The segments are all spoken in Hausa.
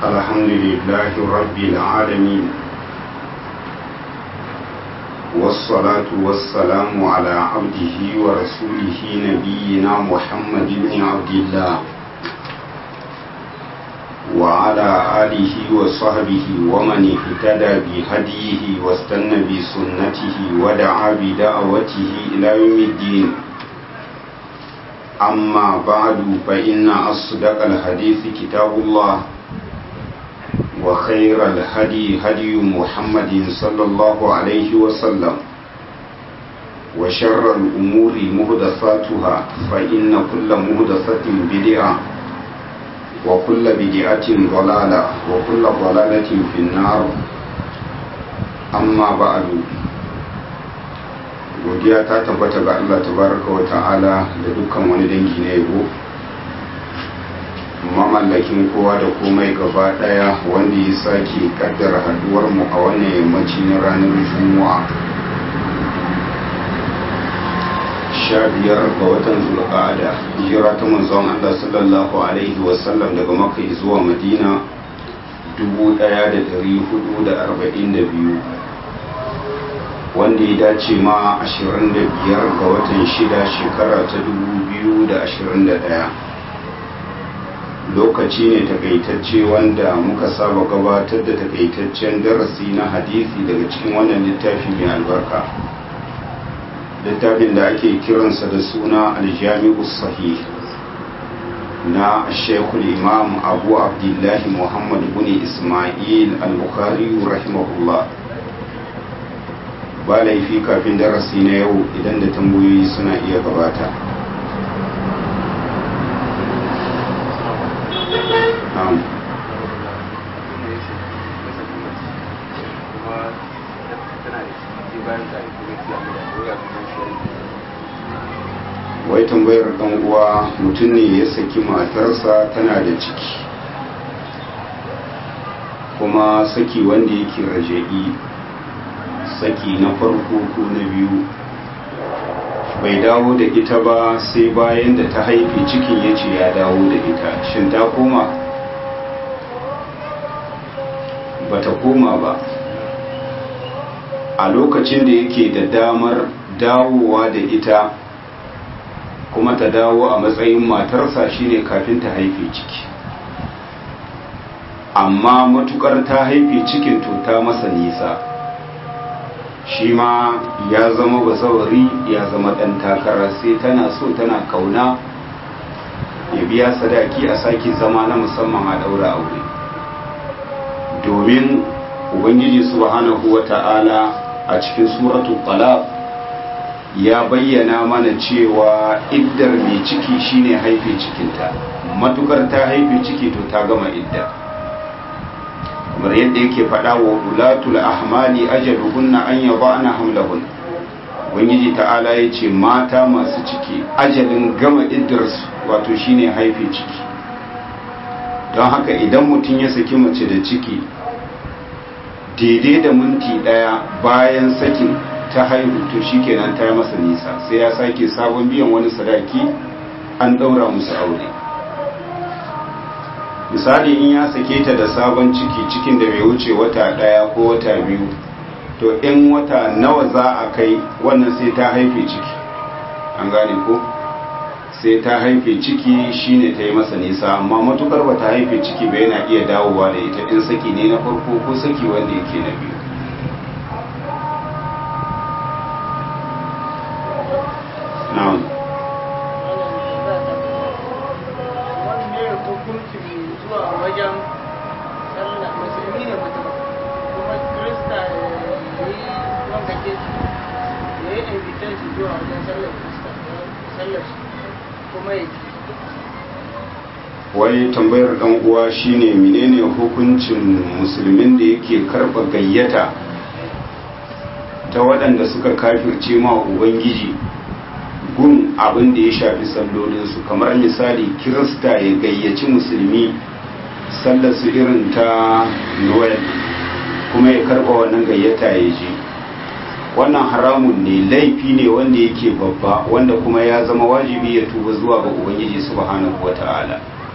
الحمد لله رب العالمين والصلاة والسلام على عبده ورسوله نبينا محمد بن عبد الله وعلى آله وصحبه ومن اهتدى بهديه واستنى بسنته ودعا بدعوته إلى يوم الدين أما بعد فإن أصدق الحديث كتاب الله وخير الهدي هدي محمد صلى الله عليه وسلم وشر الأمور مهدثاتها فإن كل مهدثة بدعة وكل بدعة ضلالة وكل ضلالة في النار أما بعد godiya ta tabbata ga Allah tabaraka wa ta'ala da dukkan wani dangi na yabo mamallakin kowa da komai gaba daya wanda ya sake kaddara haduwar mu a wannan yammaci na ranar juma'a sha biyar ga watan zulqa'ada hijira ta manzon Allah sallallahu alaihi wasallam daga makka zuwa madina 1442 wanda ya dace ma 25 ga watan 6 shekara ta 2021 lokaci ne takaitacce wanda muka saba gabatar da takaitaccen darasi na hadisi daga cikin wannan littafi mai albarka littafin da ake kiransa da suna aljami'u sahih na shekul imam abu abdullahi muhammad bin ismail al-bukhari rahimahullah ba laifi kafin darasi na yau idan da tambayoyi suna iya gabata wai tambayar dan uwa mutum ne ya saki matarsa tana da ciki kuma saki wanda yake raja'i saki na farko ko na biyu bai dawo da ita ba sai bayan da ta haife cikin ya ce ya dawo da ita shin ta koma ba ta koma ba a lokacin da yake da damar dawowa da ita kuma ta dawo a matsayin matarsa shine kafin ta haife ciki amma matukar ta haife cikin to ta masa nisa shi ma ya zama bazawari ya zama ɗan takara sai tana so tana kauna ya biya sadaki a sake zama na musamman a ɗaura aure domin ubangiji subhanahu wa ta'ala a cikin suratul talaq ya bayyana mana cewa iddar mai ciki shine haife cikinta matukar ta haife ciki to ta gama idda kamar yadda yake faɗa wa ulatul ahmali ajaluhunna an yada'na hamlahun ubangiji ta'ala ya ce mata masu ciki ajalin gama iddarsu wato shine haife ciki don haka idan mutum ya saki mace da ciki daidai da minti ɗaya bayan sakin ta haihu to shikenan ta yi masa nisa sai ya sake sabon biyan wani sadaki an ɗaura musu aure misali in ya sake ta da sabon ciki cikin da bai wuce wata daya ko wata biyu to in wata nawa za a kai wannan sai ta haife ciki an gane ko sai ta haife ciki shine ta yi masa nisa amma matukar ba ta haife ciki ba yana iya dawowa da ita in saki ne na farko ko saki wanda yake na biyu na'am wajen sallah musulmi ne mutum kuma krista ya yi wanda ke ya yi invitation zuwa wajen sallar krista sallar shi kuma ya wai tambayar dan uwa shine menene hukuncin musulmin da yake karba gayyata ta waɗanda suka kafirce ma ubangiji gun abin da ya shafi sallolinsu kamar misali kirista ya gayyaci musulmi sallar su irin ta noel kuma ya karba wannan gayyata ya je wannan haramun ne laifi ne wanda yake babba wanda kuma ya zama wajibi ya tuba zuwa ga ubangiji subhanahu wata'ala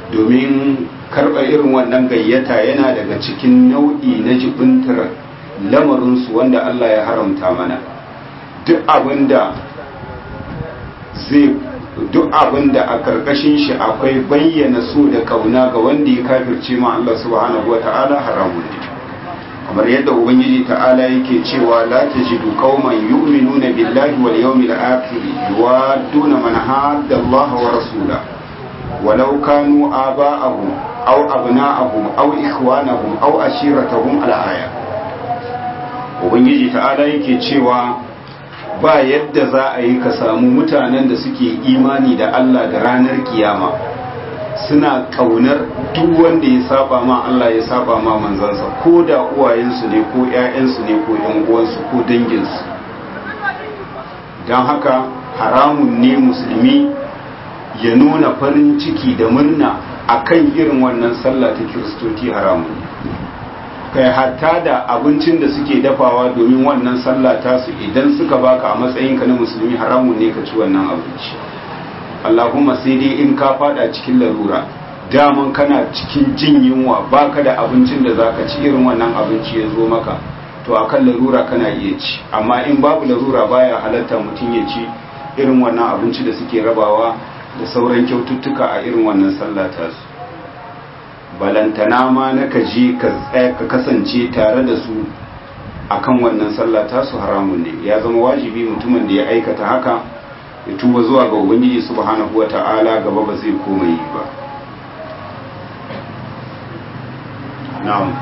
domin karɓar irin wannan gayyata yana daga cikin nau'i na jibintar lamarinsu wanda Allah ya haramta mana duk abinda zai duk abinda a karkashin shi akwai bayyana so da kauna ga wanda ya kafirce ma Allah subhanahu wata'ala haramun ne kamar yadda ubangiji ta'ala yake cewa la tajidu qauman yu'minuna billahi wal yawmil akhir yuwadduna man hadda Allah wa rasulahu ولو كانوا آباءهم أو أبناءهم أو إخوانهم أو أشيرتهم الآية Ubangiji ta'ala yake cewa ba yadda za a yi ka samu mutanen da suke imani da Allah da ranar kiyama suna ƙaunar duk wanda ya saba ma Allah ya saba ma manzansa ko da uwayensu ne ko 'ya'yansu ne ko 'yan uwansu ko danginsu don haka haramun ne musulmi ya nuna farin ciki da murna a kan irin wannan sallah ta kiristoci haramun kai hatta da abincin da suke dafawa domin wannan sallah tasu idan suka baka a matsayinka na musulmi haramun ne ka ci wannan abinci allahumma sai dai in ka fada cikin larura daman kana cikin jin yunwa baka da abincin da zaka ci irin wannan abinci ya zo maka to akan larura kana iya ci amma in babu larura baya halatta mutum ya ci irin wannan abinci da suke rabawa da sauran kyaututtuka a irin wannan sallah ta su balantana ma na ka je ka kasance tare da su akan wannan sallah ta su haramun ne ya zama wajibi mutumin da ya aikata haka ya tuba zuwa ga ubangiji subhanahu wata'ala gaba ba zai koma yi ba na'am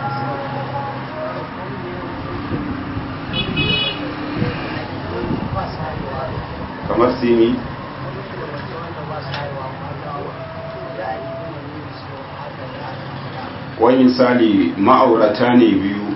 kamar simi wani misali ma'aurata ne biyu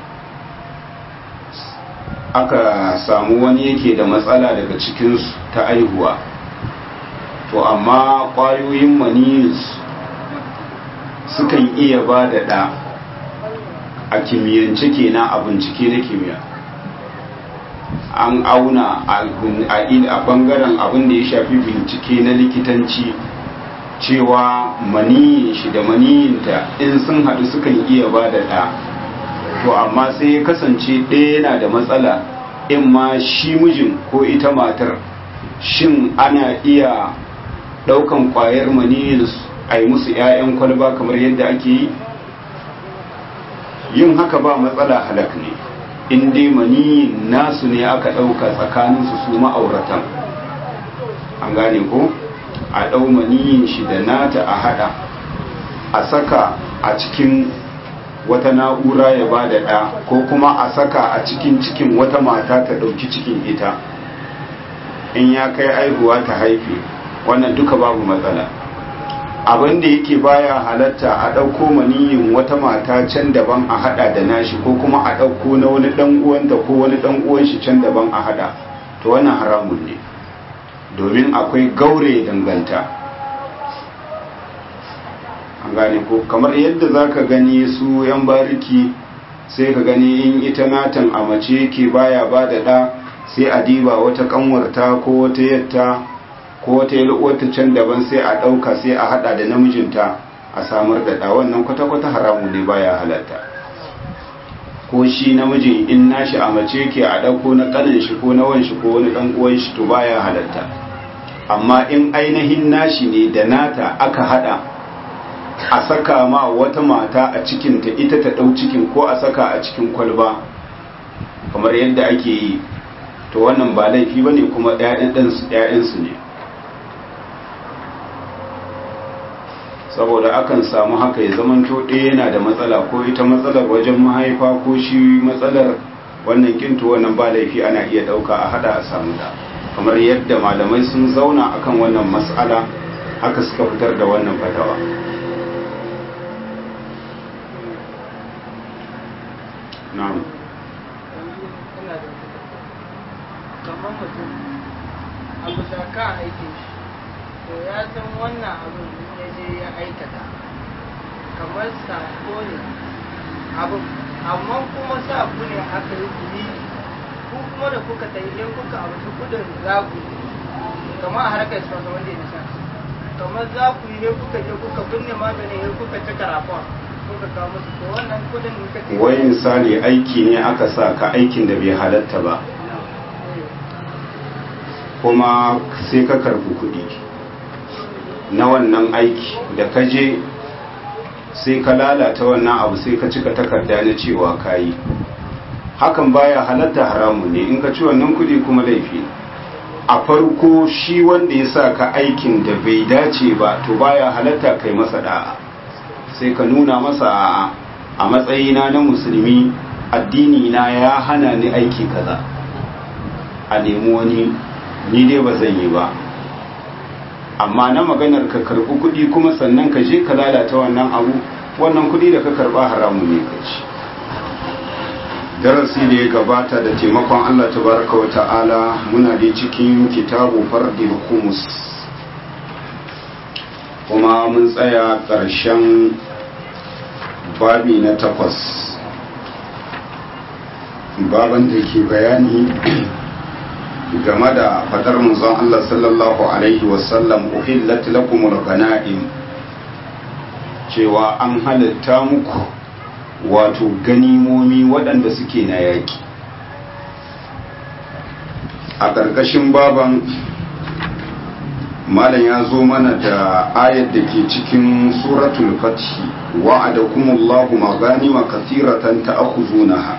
aka samu wani yake da matsala daga cikinsu ta aihuwa to amma ƙwayoyin maniyinsu sukan iya ba da ɗa a kimiyyance kenan a bincike na kimiyya an auna a bangaren abin da ya shafi bincike na likitanci cewa maniyin shi da maniyinta in sun haɗu sukan iya ba da ɗa to amma sai ya kasance ɗaya yana da matsala in ma shi mijin ko ita matar shin ana iya ɗaukan ƙwayar maniyin a yi musu 'ya'yan kwalba kamar yadda ake yi yin haka ba matsala halak ne in dai maniyin nasu ne aka ɗauka tsakaninsu su ma'auratan an gane ko? a ɗau maniyin shi da nata a haɗa a saka a cikin wata na'ura ya ba da ɗa ko kuma a saka a cikin cikin wata mata ta ɗauki cikin ita in ya kai aihuwa ta haife wannan duka babu matsala abin da yake baya halatta a ɗauko maniyin wata mata can daban a haɗa da nashi ko kuma a ɗauko na wani ɗan uwanta ko wani ɗan uwan shi can daban a haɗa to wannan haramun ne domin akwai gaure danganta an gane ko kamar yadda za ka gani su yan bariki sai ka gani in ita natan a mace ke baya ba da ɗa sai a diba wata kanwarta ko wata yatta ko wata yalwata can daban sai a ɗauka sai a haɗa da namijinta a samar da ɗa wannan kwata-kwata haramu ne baya halatta ko shi namijin in nashi a mace ke a ɗauko na ƙanin shi ko na wanshi ko wani ɗan uwan shi to baya halatta amma in ainihin nashi ne da nata aka haɗa a saka ma wata mata a cikinta ita ta ɗau cikin ko a saka a cikin kwalba kamar yadda ake yi to wannan ba laifi ba ne kuma ‘ya'yansu ne saboda akan samu haka ya zamanto ɗaya yana da matsala ko ita matsalar wajen mahaifa ko shi matsalar wannan kinto wannan ba laifi ana iya ɗauka a hada a samu da kamar yadda malamai sun zauna akan wannan matsala haka suka fitar da wannan fatawa na'am kamar mutum a bisa kan aikin shi to ya san wannan abin ya je ya aikata kamar sako ne abin amma kuma sa ku ne aka yi kuri ku kuma da kuka ta idan kuka abu su kudin zaku kamar a harkar su wanda ya nisa kamar za ku yi kuka je kuka binne maganin ya kuka ci karafon kuka kawo musu to wannan kudin da kace wai misali aiki ne aka sa ka aikin da bai halatta ba kuma sai ka karbi kuɗi na wannan aiki da ka je sai ka lalata wannan abu sai ka cika takarda na cewa ka yi hakan baya halatta haramun ne in ka ci wannan kuɗi kuma laifi a farko shi wanda ya sa ka aikin da bai dace ba to baya halatta kai masa da'a sai ka nuna masa a matsayina na musulmi addini na ya hana ni aiki kaza a nemi wani ni dai ba zan yi ba amma na maganar ka karɓi kuɗi kuma sannan ka je ka lalata wannan abu wannan kuɗi da ka karɓa haramu ne ka ci darasi da ya gabata da taimakon Allah tabaraka wa ta'ala muna da cikin kitabu fardil humus kuma mun tsaya ƙarshen babi na takwas baban da ke bayani game da fadar manzon Allah sallallahu alaihi wasallam uhillat lakumul ganaim cewa an halitta muku wato ganimomi waɗanda suke na yaƙi a ƙarƙashin baban malam ya zo mana da ayat da ke cikin suratul fathi wa'adakumullahu maghanima kathiratan ta'khuzunaha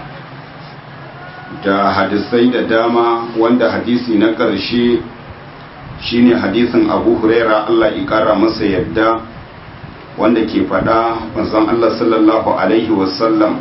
da hadisai da dama wanda hadisi na ƙarshe shine hadisin Abu Huraira Allah ya ƙara masa yadda wanda ke faɗa manzon Allah sallallahu alaihi wasallam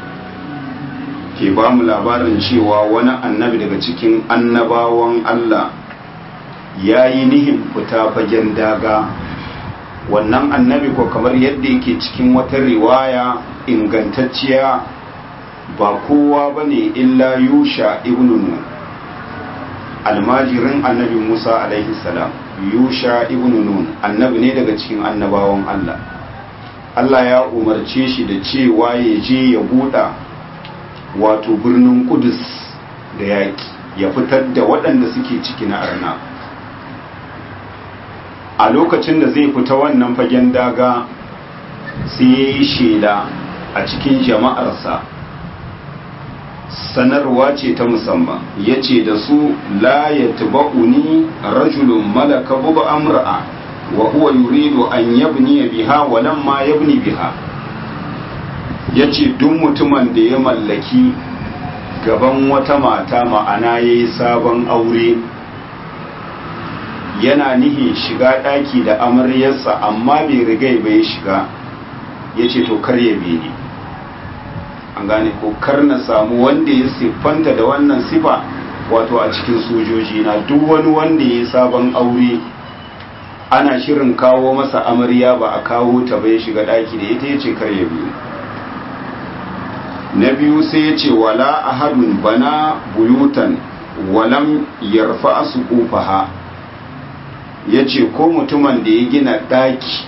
ke ba mu labarin cewa wani annabi daga cikin annabawan Allah ya yi nihin fita fagen daga wannan annabi ko kamar yadda yake cikin wata riwaya ingantacciya ba kowa ba ne illa yusha ibn nun almajirin annabi musa alaihi salam yusha ibn nun annabi ne daga cikin annabawan allah allah ya umarce shi da cewa ya je ya buɗa wato birnin kudus da yaƙi ya fitar da waɗanda suke ciki na arna a lokacin da zai fita wannan fagen daga sai ya yi shela a cikin jama'arsa sanarwa ce ta musamman ya ce da su la ya taba'uni rajulun malaka buba amra'a wa huwa yuridu an yabni biha wa lamma yabni biha ya ce duk mutumin da ya mallaki gaban wata mata ma'ana ya yi sabon aure yana nihin shiga ɗaki da amaryarsa amma bai rigai bai shiga ya ce to kar ya ni an gane ko kar na samu wanda ya siffanta da wannan sifa wato a cikin sojoji na duk wani wanda ya sabon aure ana shirin kawo masa amarya ba a kawo ta bai shiga ɗaki da ita ya ce kar ya biyu na biyu sai ya ce wala ahadun bana buyutan walam yarfa su ƙufaha ya ce ko mutumin da ya gina ɗaki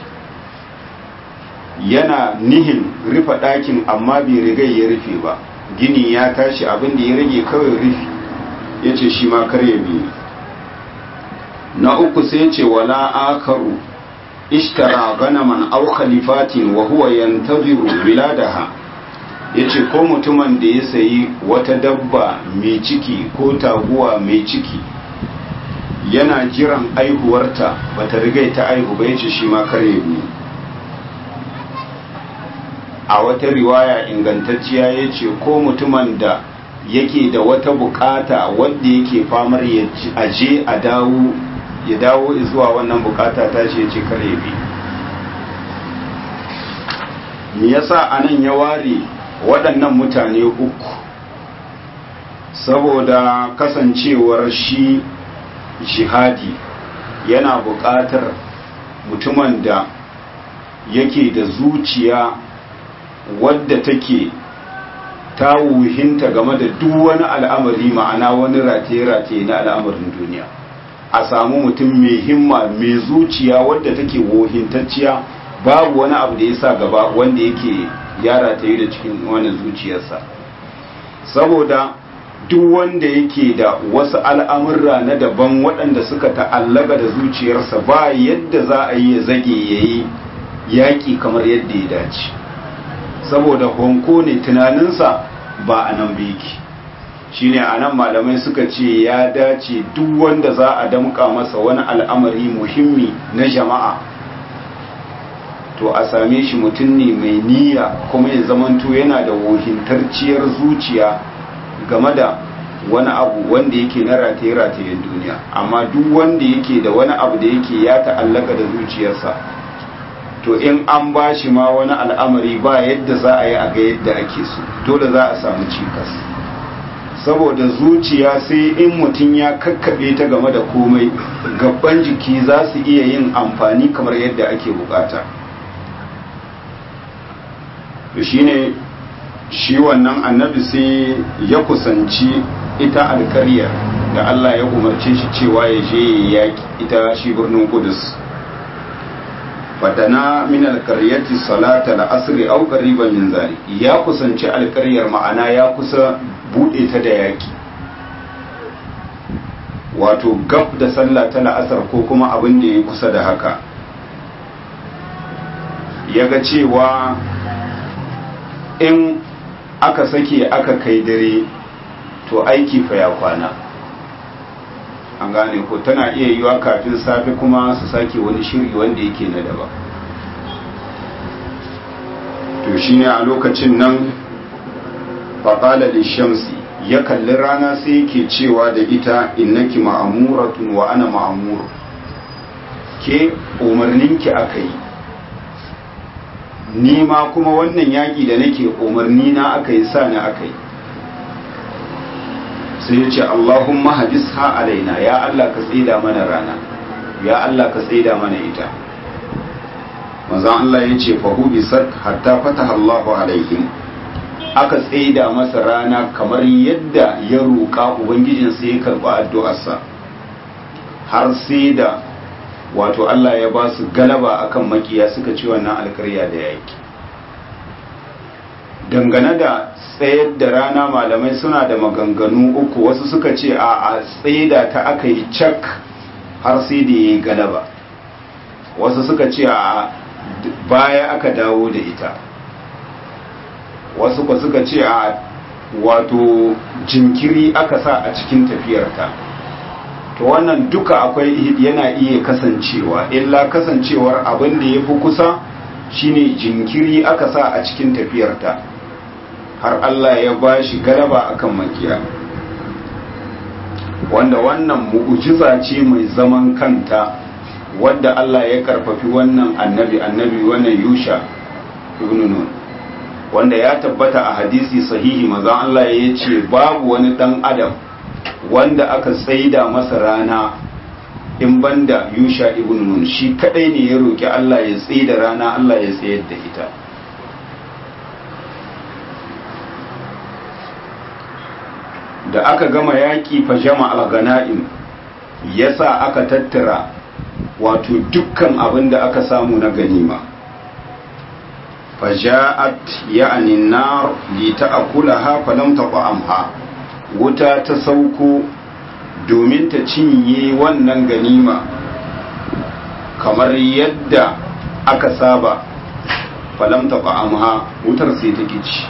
yana nihin rufe ɗakin amma bai rigai ya rufe ba gini ya tashi abin da ya rage kawai rufe ya ce shi ma kar ya biyu na uku sai ce wala akaru ishtara ganaman au khalifatin wa huwa yantaziru biladaha yace ko mutumin da ya sayi wata dabba mai ciki ko taguwa mai ciki yana jiran aihuwarta bata rigai ta aihu ba yace shi ma kare biyu a wata riwaya ingantacciya yace ko mutumin da yake da wata bukata wanda yake famar ya aje a dawo ya dawo zuwa wannan bukata ta ce ce kare biyu me yasa anan ya ware waɗannan mutane uku saboda kasancewar shi jihadi yana buƙatar mutumin da yake da zuciya wadda take ta wuhinta game da duk wani al'amari ma'ana wani rataye-rataye na al'amarin duniya a samu mutum mai himma mai zuciya wadda take wohintacciya babu wani abu da ya sa gaba wanda yake yara ta yi da cikin wani zuciyarsa saboda duk wanda yake da wasu al'amurra na daban waɗanda suka ta'allaka da zuciyarsa ba yadda za a yi ya zage ya yi yaƙi kamar yadda ya dace saboda honko ne tunaninsa ba a nan biki shi ne a nan malamai suka ce ya dace duk wanda za a damƙa masa wani al'amari muhimmi na jama'a to a same shi mutum ne mai niyya kuma ya zamanto yana da wohintarciyar zuciya game da wani abu wanda yake na rataye-ratayen duniya amma duk wanda yake da wani abu da yake ya ta'allaka da zuciyarsa to in an ba shi ma wani al'amari ba yadda za a yi a ga yadda ake so dole za a samu cikas saboda zuciya sai in mutum ya kakkaɓe ta game da komai gaban jiki za su iya yin amfani kamar yadda ake bukata shi ne shi wannan annabi sai ya kusanci ita alkaryar da Allah ya umarce shi cewa ya je yaƙi ita shi birnin kudus fadana min alkaryati salata al'asri au qariban min zalik ya kusanci alkaryar ma'ana ya kusa bude ta da yaƙi wato gab da sallah ta la'asar ko kuma abin da ya kusa da haka ya ga cewa in aka sake aka kai dare to aiki fa ya kwana an gane ko tana iya yiwa kafin safe kuma su sake wani shiri wanda yake na daba to shine a lokacin nan faƙala da shamsi ya kalli rana sai yake cewa da ita innaki ma'amuratun wa ana ma'amur ke umarninki aka yi ni ma kuma wannan yaƙi da nake umarni na aka yi sa ni aka yi sai ya ce Allahumma hadis ha alaina ya Allah ka tsida mana rana ya Allah ka tsida mana ita mazan Allah ya ce fahu bisar hatta fataha Allahu alaihim aka tsida masa rana kamar yadda ya roƙa ubangijinsa ya karɓi addu'arsa har sai da wato Allah ya ba su galaba akan makiya suka ci wannan alkarya da yaki dangane da tsayar da rana malamai suna da maganganu uku wasu suka ce a a tsaida ta aka yi cak har sai da ya yi galaba wasu suka ce a baya aka dawo da ita wasu ba suka ce a wato jinkiri aka sa a cikin tafiyarta to wannan duka akwai yana iya kasancewa illa kasancewar abin da ya fi kusa shine jinkiri aka sa a cikin tafiyarta har Allah ya ba shi galaba akan makiya wanda wannan mu'ujiza ce mai zaman kanta wadda Allah ya karfafi wannan annabi annabi wannan yusha ibn nun wanda ya tabbata a hadisi sahihi maza Allah ya ce babu wani dan adam wanda aka tsaida masa rana in banda yusha ibn nun shi kadai ne ya roki Allah ya tsaida rana Allah ya tsayar da ita da aka gama yaki fa jama'a ganaim yasa aka tattara wato dukkan abin da aka samu na ganima faja'at ya'ni nar li ta'kulaha falam taqamha wuta ta sauko domin ta cinye wannan ganima kamar yadda aka saba falam taqamha wutar sai ta kici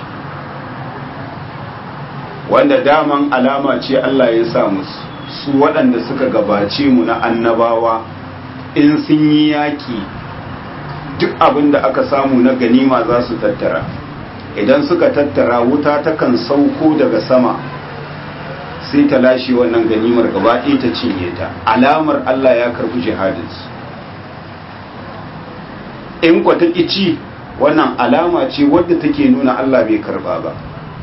wanda daman alama ce Allah ya sa musu su waɗanda suka gabace mu na annabawa in sun yi yaƙi duk abin da aka samu na ganima za su tattara idan suka tattara wuta takan sauko daga sama sai ta lashe wannan ganimar gaba ɗaya ta cinye ta alamar Allah ya karɓi jihadinsu in kwa ta ci wannan alama ce wadda take nuna Allah bai karɓa ba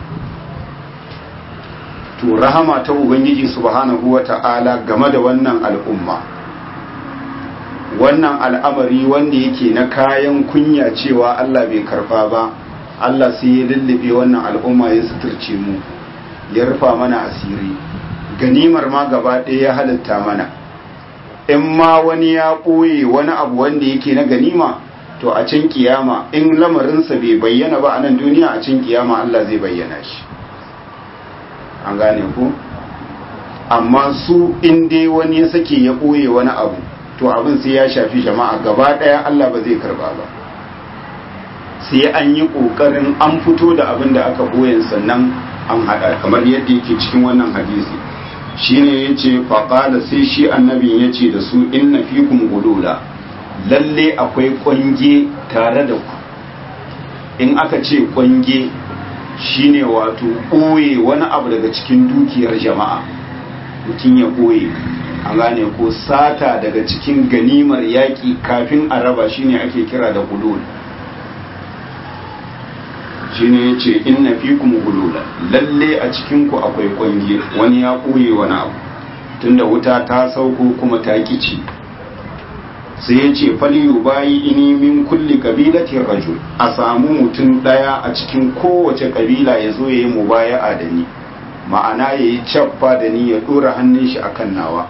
to rahama ta ubangiji subhanahu wata'ala game da wannan al'umma wannan al'amari wanda yake na kayan kunya cewa Allah bai karba ba Allah sai ya lullube wannan al'umma ya suturce mu ya rufa mana asiri ganimar ma gaba ɗaya ya halitta mana in ma wani ya ɓoye wani abu wanda yake na ganima to a can kiyama in lamarinsa bai bayyana ba a nan duniya a can kiyama Allah zai bayyana shi an gane ku amma su in dai wani ya sake ya ɓoye wani abu to abin sai ya shafi jama'a gaba ɗaya Allah ba zai karba ba sai an yi ƙoƙarin an fito da abin da aka ɓoye sannan an haɗa kamar yadda yake cikin wannan hadisi shine ya ce faƙala sai shi annabin ya ce da su inna fikum gulula lalle akwai ƙwange tare da ku in aka ce ƙwange shine wato ɓoye wani abu daga cikin dukiyar jama'a mutum ya ɓoye an gane ko sata daga cikin ganimar yaƙi kafin a raba shine ake kira da gulul shine ya ce inna fikum gulula lalle a cikinku akwai ƙwange wani ya ɓoye wani abu tunda wuta ta sauko kuma ta kici sai ya ce faliyu bayi ini min kulli kabilatin rajul a samu mutum daya a cikin kowace kabila ya zo ya yi mubaya'a da ni ma'ana ya yi cappa da ni ya dora hannun shi akan nawa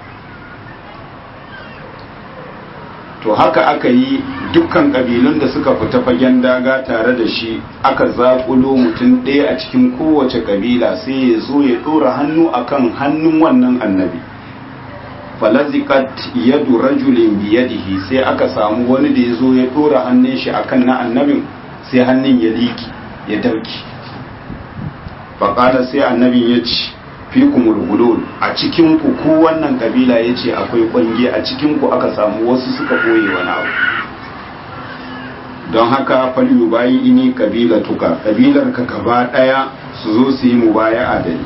to haka aka yi dukkan kabilun da suka fita fagen daga tare da shi aka zaƙulo mutum ɗaya a cikin kowace kabila sai ya zo ya dora hannu akan hannun wannan annabi falazikat yadu rajulin biyadihi sai aka samu wani da ya zo ya dora hannun shi akan na annabin sai hannun ya liki ya dauki faƙada sai annabin ya ci fi kumulgulul a cikinku ku wannan kabila ya ce akwai ƙwange a cikinku aka samu wasu suka ɓoye wani abu don haka falyu bayi ini kabila tuka kabilar ka gaba ɗaya su zo su yi mubaya adali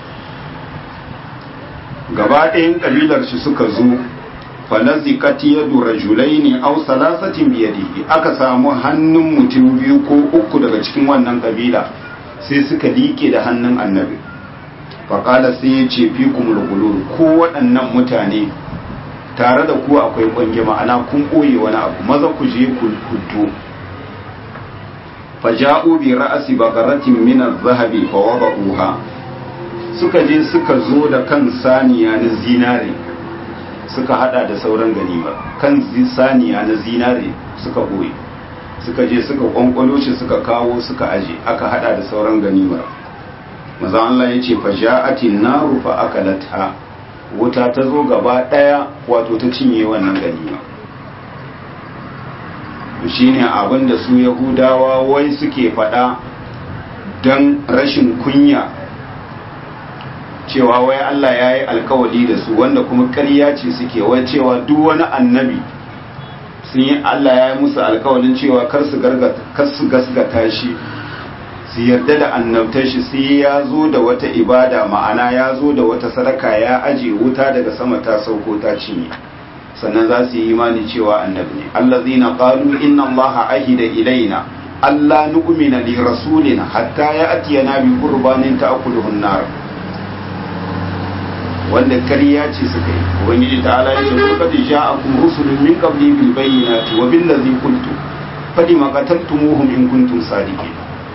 gaba ɗayan ƙabilar shi suka zo falazikat yadu rajulaini aw salasatin biyadihi aka samu hannun mutum biyu ko uku daga cikin wannan ƙabila sai suka liƙe da hannun annabi faƙala sai ya ce fi kumul ko waɗannan mutane tare da ku akwai ƙwange ma'ana kun ɓoye wani abu maza ku je ku hudu faja'u bi ra'asi baqaratin min adh-dhahabi fa wada'uha suka je suka zo da kan saniya na zinare suka hada da sauran ganima kan saniya na zinare suka boye suka je suka kwankwalo shi suka kawo suka aje aka hada da sauran ganimar maza Allah ya ce fa ja'atin naru fa akalatha wuta ta zo gaba daya wato ta cinye wannan ganima shine abin da su yahudawa wai suke fada don rashin kunya cewa wai Allah ya yi alkawali da su wanda kuma ƙarya ce suke wai cewa duk wani annabi sun yi Allah ya yi musu alkawalin cewa kar su gasgata shi su yarda da annabtar shi sai ya zo da wata ibada ma'ana ya zo da wata sadaka ya aje wuta daga sama ta sauko ta cinye sannan za su yi imani cewa annabi ne allazina qalu inna allaha ahida ilaina alla nu'mina li rasulina hatta ya'tiyana bi qurbanin ta'kuluhu an-nar wanda kariya ce suka yi ubangiji ta'ala ya ce qad ja'akum rusulun min qabli bil bayyinati wa bil ladzi qultu fadi ma qataltumuhum in kuntum sadiqin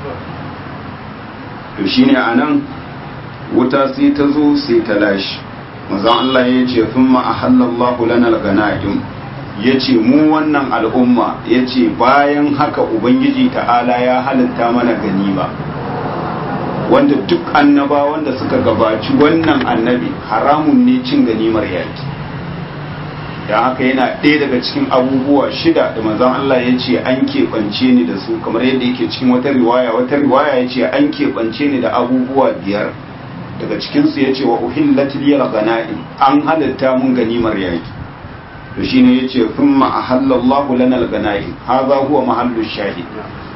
to shine anan wuta sai ta zo sai ta lashi manzon Allah ya ce thumma ahallallahu lana al-ghanaim yace mu wannan al'umma yace bayan haka ubangiji ta'ala ya halitta mana ganima wanda duk annaba wanda suka gabaci wannan annabi haramun ne cin ganimar yaki da haka yana ɗaya daga cikin abubuwa shida da manzon Allah ya ce an keɓance ni da su kamar yadda yake cikin wata riwaya wata riwaya ya ce an keɓance ni da abubuwa biyar daga cikinsu ya ce wa uhillat liyal ghana'im an halatta mun ganimar yaki to shine ya ce thumma ahallallahu lana al-ghana'im hadha huwa mahallu shahid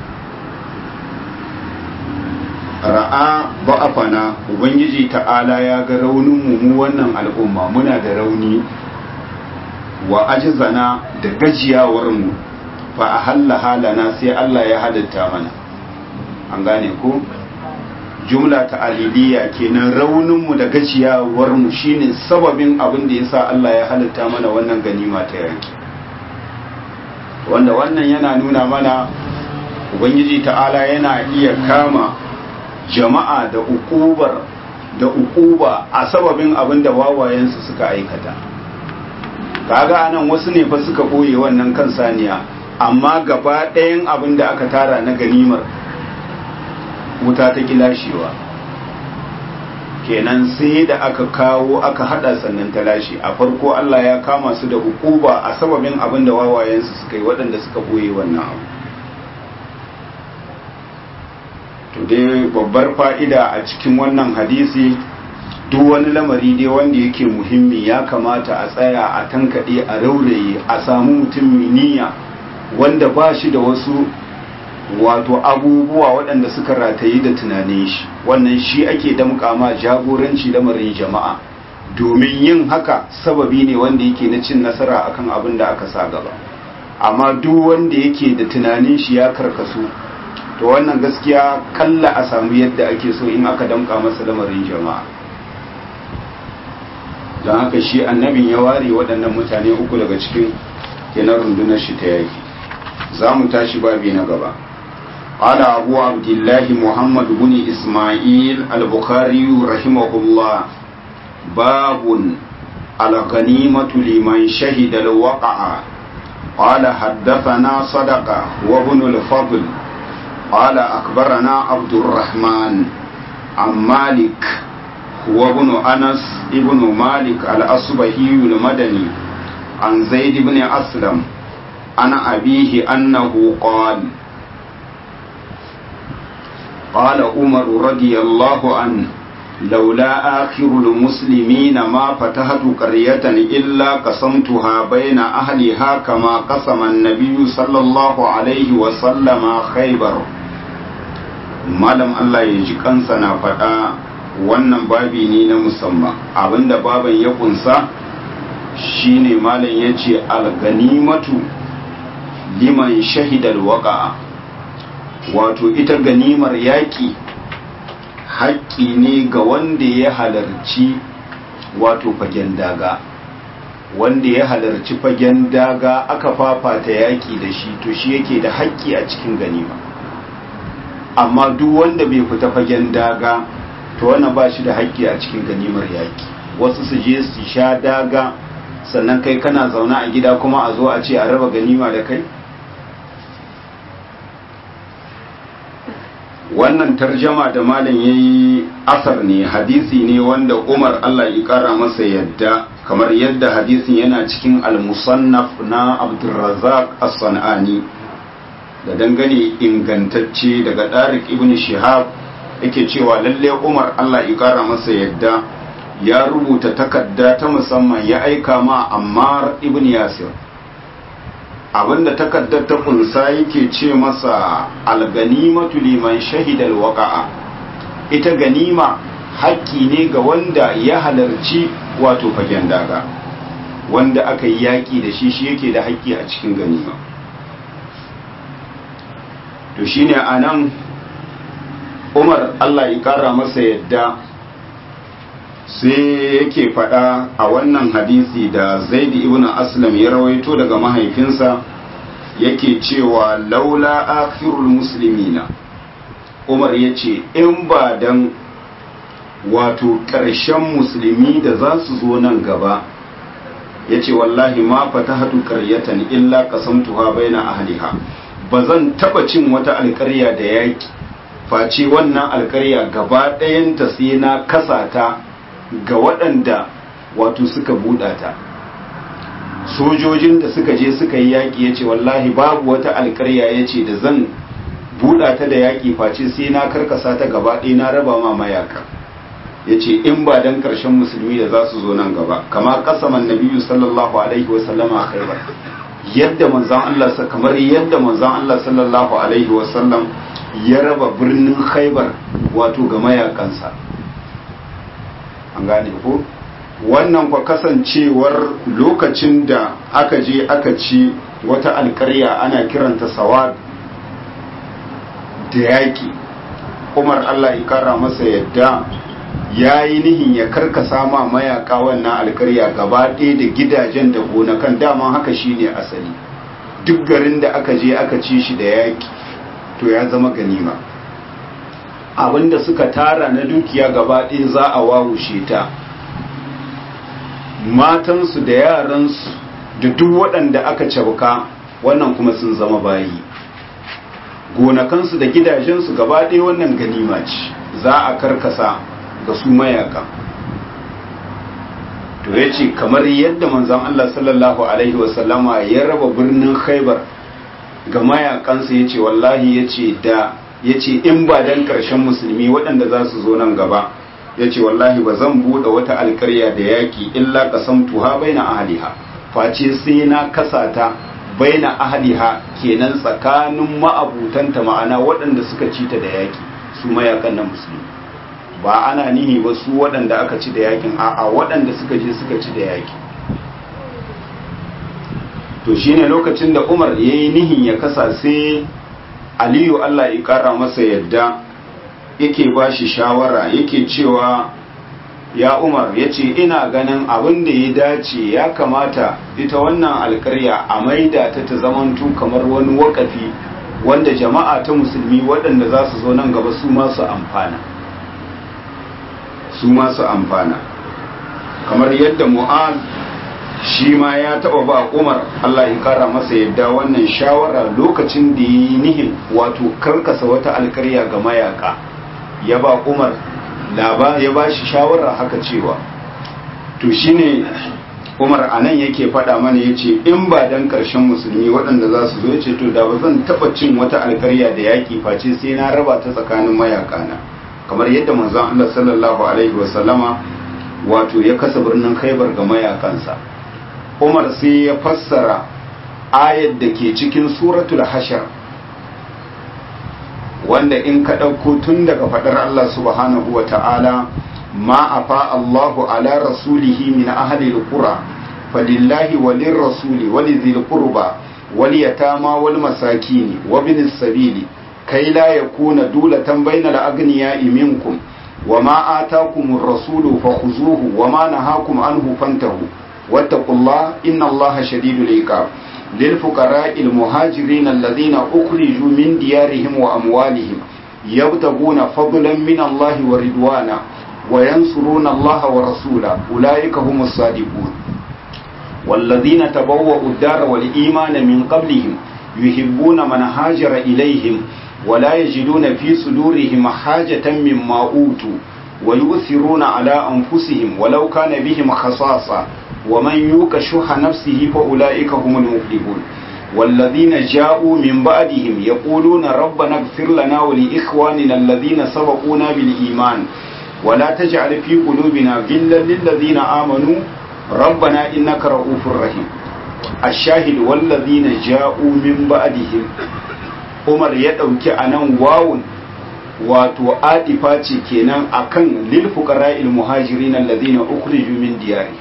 ra'a ba'afana ubangiji ta'ala ya ga raunin mu mu wannan al'umma muna da rauni wa ajizana da gajiyawar mu fa ahalla halana sai Allah ya halitta mana an gane ko jumla ta aliliya kenan raunin mu da gajiyawar mu shine sababin abin da yasa Allah ya halitta mana wannan ganima ta yaki wanda wannan yana nuna mana ubangiji ta'ala yana iya kama jama'a da ukubar da ukuba a sababin abin da wawayensu suka aikata kaga anan wasu ne fa suka boye wannan kan saniya amma gaba ɗayan abin da aka tara na ganimar wuta ta kilashewa kenan sai da aka kawo aka hada sannan ta lashe a farko Allah ya kama su da hukuba a sababin abin da wawayensu suka yi waɗanda suka boye wannan abu to dai babbar fa'ida a cikin wannan hadisi duk wani lamari dai wanda yake muhimmi ya kamata a tsaya a tankaɗe a rauraye a samu mutum niyya wanda ba shi da wasu wato abubuwa waɗanda suka rataye da tunanin shi wannan shi ake damƙa ma jagoranci lamarin jama'a domin yin haka sababi ne wanda yake na cin nasara akan abin da aka sa gaba amma duk wanda yake da tunanin shi ya karkasu to wannan gaskiya kalla a samu yadda ake so in aka damƙa masa lamarin jama'a don haka shi annabin ya ware waɗannan mutane uku daga cikin kenan rundunar shi ta yaki za mu tashi babi na gaba قال أبو عبد الله محمد بن إسماعيل البخاري رحمه الله باب الغنيمة لمن شهد الوقع قال حدثنا صدقة وابن الفضل قال أخبرنا عبد الرحمن عن مالك وابن أنس ابن مالك الأصبهي المدني عن زيد بن أسلم عن أبيه أنه قال قال عمر رضي الله عنه لولا آخر المسلمين ما فتحت قرية إلا قسمتها بين أهلها كما قسم النبي صلى الله عليه وسلم خيبر malam Allah ya ji kansa na faɗa wannan babi ne na musamman abinda baban ya kunsa shine malam ya ce alganimatu liman shahidal waqa'a wato ita ganimar yaƙi haƙƙi ne ga wanda ya halarci wato fagen daga wanda ya halarci fagen daga aka fafata yaƙi da shi to shi yake da haƙƙi a cikin ganima amma duk wanda bai fita fagen daga to wannan ba shi da haƙƙi a cikin ganimar yaƙi wasu su je su sha daga sannan kai kana zaune a gida kuma a zo a ce a raba ganima da kai wannan tarjama da malam ya yi asar ne hadisi ne wanda umar allah ya kara masa yadda kamar yadda hadisin yana cikin al-musannaf na abdulrazak as-san'ani da dangane ingantacce daga ɗarik ibn shihab yake cewa lalle umar allah ya kara masa yadda ya rubuta takarda ta musamman ya aika ma ammar ibn yasir abinda takaddar ta kunsa yake ce masa alganimatu liman shahidal waqa'a ita ganima haƙƙi ne ga wanda ya halarci wato fagen daga wanda aka yi yaƙi da shi shi yake da haƙƙi a cikin ganima to shine anan Umar Allah ya kara masa yadda sai yake faɗa a wannan hadisi da zaidi ibn aslam ya rawaito daga mahaifinsa yake cewa laula akhirul muslimina umar ya ce in ba dan wato ƙarshen musulmi da za su zo nan gaba ya ce wallahi ma fatahatu qaryatan illa qasamtuha baina ahliha ba zan taba cin wata alƙarya da yaki face wannan alƙarya gaba ɗayanta sai na kasa ta ga waɗanda wato suka buɗa ta sojojin da suka je suka yi yaƙi ya ce wallahi babu wata alƙarya ya ce da zan buɗa ta da yaƙi face sai na karkasa ta gaba ɗaya na raba ma mayaka ya ce in ba dan ƙarshen musulmi da za su zo nan gaba kama kasaman nabiyu sallallahu alaihi wa sallama khaibar yadda manzon Allah kamar yadda manzon Allah sallallahu alaihi wa sallam ya raba birnin khaibar wato ga mayakansa an gane ko wannan kwa kasancewar lokacin da aka je aka ci wata alkarya ana kiranta sawad da yaƙi umar allah ya kara masa yadda ya yi nihin ya karkasa ma mayaka wannan alkarya gaba ɗaya da gidajen da gonakan daman haka shine asali duk garin da aka je aka ci shi da yaƙi to ya zama ganima abinda suka tara na dukiya gaba ɗaya za a wawushe ta matansu da yaransu da duk waɗanda aka cabka wannan kuma sun zama bayi gonakansu da gidajensu gaba ɗaya wannan ganima ce za a karkasa ga su mayakan to ya ce kamar yadda manzon Allah sallallahu alaihi wasallama ya raba birnin khaibar ga mayakansa ya ce wallahi ya ce da ya ce in ba dan ƙarshen musulmi waɗanda za su zo nan gaba ya ce wallahi ba zan buɗe wata alƙarya da yaƙi illa ƙasam tuha bai na ahaliha face sai na kasata bai na ahaliha kenan tsakanin ma'abutanta ma'ana waɗanda suka ci ta da yaƙi su mayakan na musulmi ba ana nihi ba su waɗanda aka ci da yaƙin a'a waɗanda suka je suka ci da yaƙi to shine lokacin da umar ya yi nihin ya kasa sai aliyu allah ya ƙara masa yadda yake ba shi shawara yake cewa ya umar ya ce ina ganin abin da ya dace ya kamata ita wannan alkarya a maida ta ta zamantu kamar wani wakafi wanda jama'a ta musulmi waɗanda za su zo nan gaba su masu amfana su masu amfana kamar yadda mu'ad shi ma ya taba ba umar Allah ya kara masa yadda wannan shawara lokacin da yi nihin wato karkasa wata alkarya ga mayaka ya ba umar ya ba shi shawara haka cewa to shine umar anan yake faɗa mana ya ce in ba dan ƙarshen musulmi waɗanda za su zo ce to da ba zan taɓa cin wata alkarya da yaƙi face sai na raba ta tsakanin mayakana kamar yadda manzon Allah sallallahu alaihi wasallama wato ya kasa birnin khaibar ga mayakansa umar sai ya fassara ayat da ke cikin suratul hashar wanda in ka ɗauko tun daga faɗar Allah subhanahu wa ta'ala ma afa Allahu ala rasulihi min ahli alqura falillahi walir rasuli walidhil qurba wal yatama wal masakini wa bin sabili kai la yakuna dulatan bainal aghniya'i minkum وما آتاكم الرسول فخذوه وما نهاكم عنه فانتهوا واتقوا الله إن الله شديد العقاب للفقراء المهاجرين الذين أخرجوا من ديارهم وأموالهم يبتغون فضلا من الله ورضوانا وينصرون الله ورسوله أولئك هم الصادقون والذين تبوأوا الدار والإيمان من قبلهم يحبون من هاجر إليهم ولا يجدون في صدورهم حاجة مما أوتوا ويؤثرون على أنفسهم ولو كان بهم خصاصة ومن يوك شح نفسه فأولئك هم المفلحون والذين جاءوا من بعدهم يقولون ربنا اغفر لنا ولإخواننا الذين سبقونا بالإيمان ولا تجعل في قلوبنا غلا للذين آمنوا ربنا إنك رؤوف رحيم الشاهد والذين جاءوا من بعدهم umar ya ɗauki a nan wawun wato adifa ce kenan akan lil fuqara'il muhajirin alladhina ukhriju min diyarihim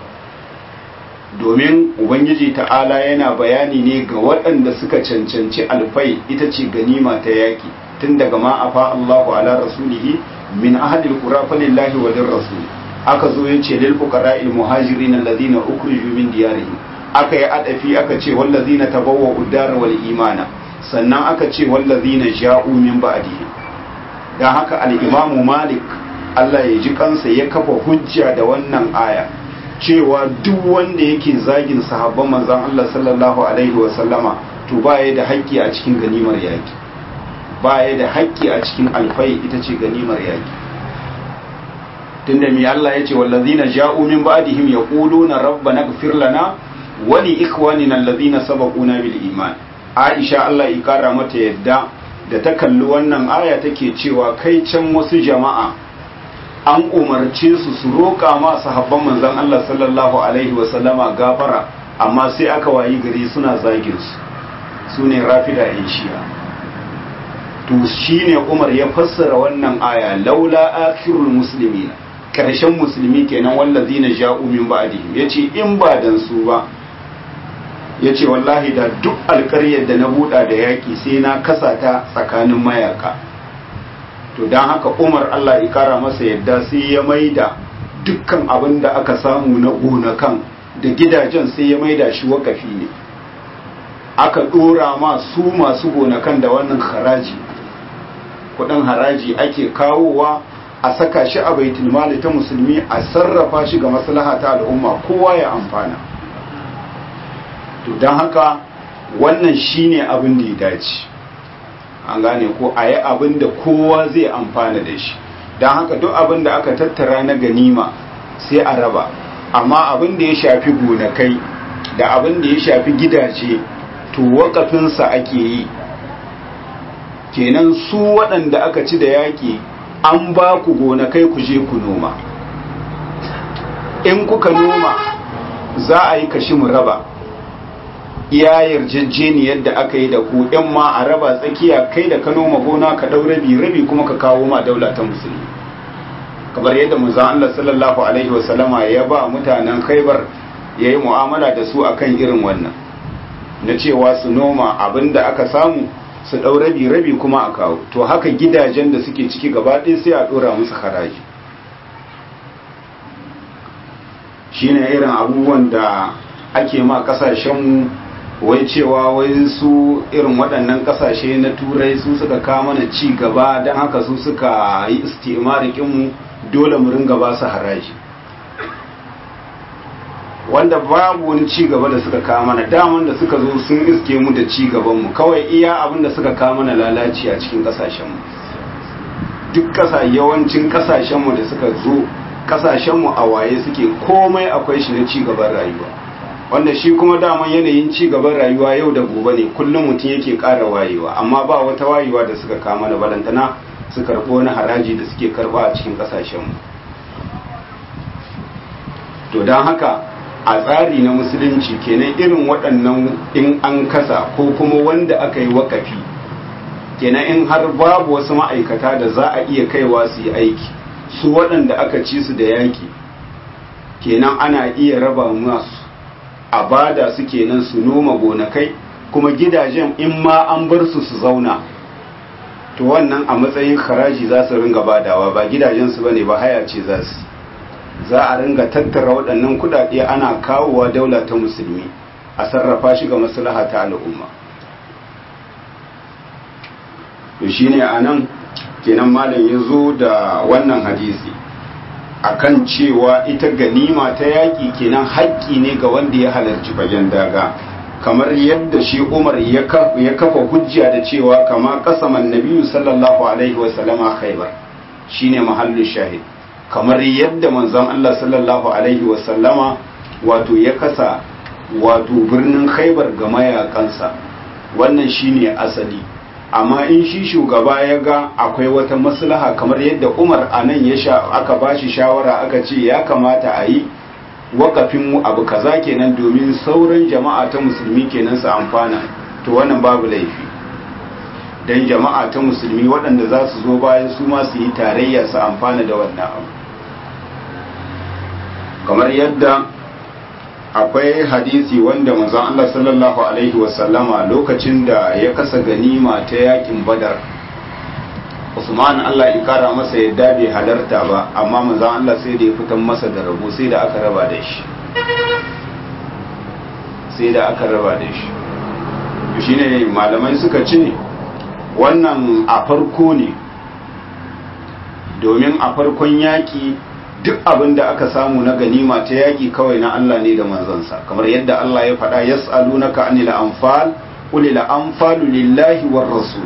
domin ubangiji ta'ala yana bayani ne ga waɗanda suka cancanci alfai ita ce ganima ta yaki tun daga ma afa Allahu ala rasulihi min ahadil qura falillahi wa rasul aka zo yace lil fuqara'il muhajirin alladhina ukhriju min diyarihim aka yi adafi aka ce wallazina tabawwa'u ad-dar wal imana sannan aka ce wallazina ja'u min ba'dihi dan haka al-imamu malik Allah ya ji kansa ya kafa hujja da wannan aya cewa duk wanda yake zagin sahabban manzon Allah sallallahu alaihi wa sallama to baya da haƙƙi a cikin ganimar yaki baya da haƙƙi a cikin alfai ita ce ganimar yaki tunda mi Allah ya ce wallazina ja'u min ba'dihim yaquluna rabbana ighfir lana wa li ikhwanina alladhina sabaquna bil iman Aisha Allah ya kara mata yadda da ta kalli wannan aya take cewa kai can wasu jama'a an umarce su su roƙa ma sahabban manzon Allah sallallahu alaihi wa sallama gafara amma sai aka wayi gari suna zagin su sune rafida in shi'a to shine Umar ya fassara wannan aya laula akhirul muslimina karshen musulmi kenan wallazina ja'u min ba'dihim yace in ba dan su ba ya ce wallahi da duk alkaryar da na buɗa da yaƙi sai na kasa ta tsakanin mayaka to don haka umar allah ya kara masa yadda sai ya maida dukkan abin da aka samu na gonakan da gidajen sai ya maida shi wakafi ne aka ɗora ma su masu gonakan da wannan haraji kudin haraji ake kawowa a saka shi a baitul mali ta musulmi a sarrafa shi ga maslaha ta al'umma kowa ya amfana to don haka wannan shine abin da ya dace an gane ko a yi abin da kowa zai amfana da shi don haka duk abin da aka tattara na ganima sai a raba amma abin da ya shafi gonakai da abin da ya shafi gidaje to wakafinsa ake yi kenan su waɗanda aka ci da yaƙi an ba ku gonakai ku je ku noma in kuka noma za a yi kashi mu raba iya yarjejeniyar da aka yi da ku in ma a raba tsakiya kai da ka noma gona ka ɗau rabi rabi kuma ka kawo ma daula ta musulmi kamar yadda manzon Allah sallallahu alaihi wasallama ya ba mutanen Khaibar yayi mu'amala da su akan irin wannan na cewa su noma abinda aka samu su ɗau rabi rabi kuma a kawo to haka gidajen da suke ciki gaba ɗaya sai a ɗora musu haraji shine irin abubuwan da ake ma kasashenmu wai cewa wai su irin waɗannan kasashe na turai su suka kawo mana ci gaba don haka su suka yi istimarikinmu dole mu ringa ba su haraji wanda babu wani ci gaba da suka kawo mana daman da suka zo sun iske mu da ci gabanmu kawai iya abin da suka kawo mana lalaci a cikin kasashenmu duk kasa yawancin kasashenmu da suka zo kasashenmu a waye suke komai akwai shi na ci gaban rayuwa wanda shi kuma daman yanayin ci gaban rayuwa yau da gobe ne kullum mutum yake ƙara wayewa amma ba wata wayewa da suka kama na balantana su karɓi wani haraji da suke karɓa a cikin kasashenmu to don haka a tsari na musulunci kenan irin waɗannan in an kasa ko kuma wanda aka yi wakafi kenan in har babu wasu ma'aikata da za a iya kaiwa su yi aiki su waɗanda aka ci su da yaƙi kenan ana iya raba masu a bada su kenan su noma gonakai kuma gidajen in ma an bar su su zauna to wannan a matsayin haraji za su ringa badawa ba gidajensu ba ne ba haya ce za su za a ringa tattara waɗannan kudade ana kawowa daula ta musulmi a sarrafa shi ga maslaha ta al'umma to shine anan kenan malam ya zo da wannan hadisi akan cewa ita ganima ta yaƙi kenan haƙƙi ne ga wanda ya halarci fagen daga kamar yadda shi umar ya kafa hujja da cewa kama kasaman nabiyu sallallahu alaihi wasallama khaibar shine mahallin shahid kamar yadda manzon Allah sallallahu alaihi wasallama wato ya kasa wato birnin khaibar ga mayakansa wannan shine asali amma in shi shugaba ya ga akwai wata maslaha kamar yadda umar a nan ya sha aka ba shi shawara aka ce ya kamata a yi wakafin abu kaza kenan domin sauran jama'a ta musulmi kenan su amfana to wannan babu laifi don jama'a ta musulmi waɗanda za su zo bayan su ma su yi tarayya su amfana da wannan abu kamar yadda akwai hadisi wanda manzon Allah sallallahu alaihi wasallama lokacin da ya kasa ganima ta yakin badar Usman Allah ya kara masa yadda bai halarta ba amma manzon Allah sai da ya fitan masa da rabo sai da aka raba da shi sai da aka raba da shi to shine malamai suka ce wannan a farko ne domin a farkon yaki duk abin da aka samu na ganima ta yaƙi kawai na Allah ne da manzansa kamar yadda Allah ya faɗa yas'alunaka anil anfal qul lil anfalu lillahi war rasul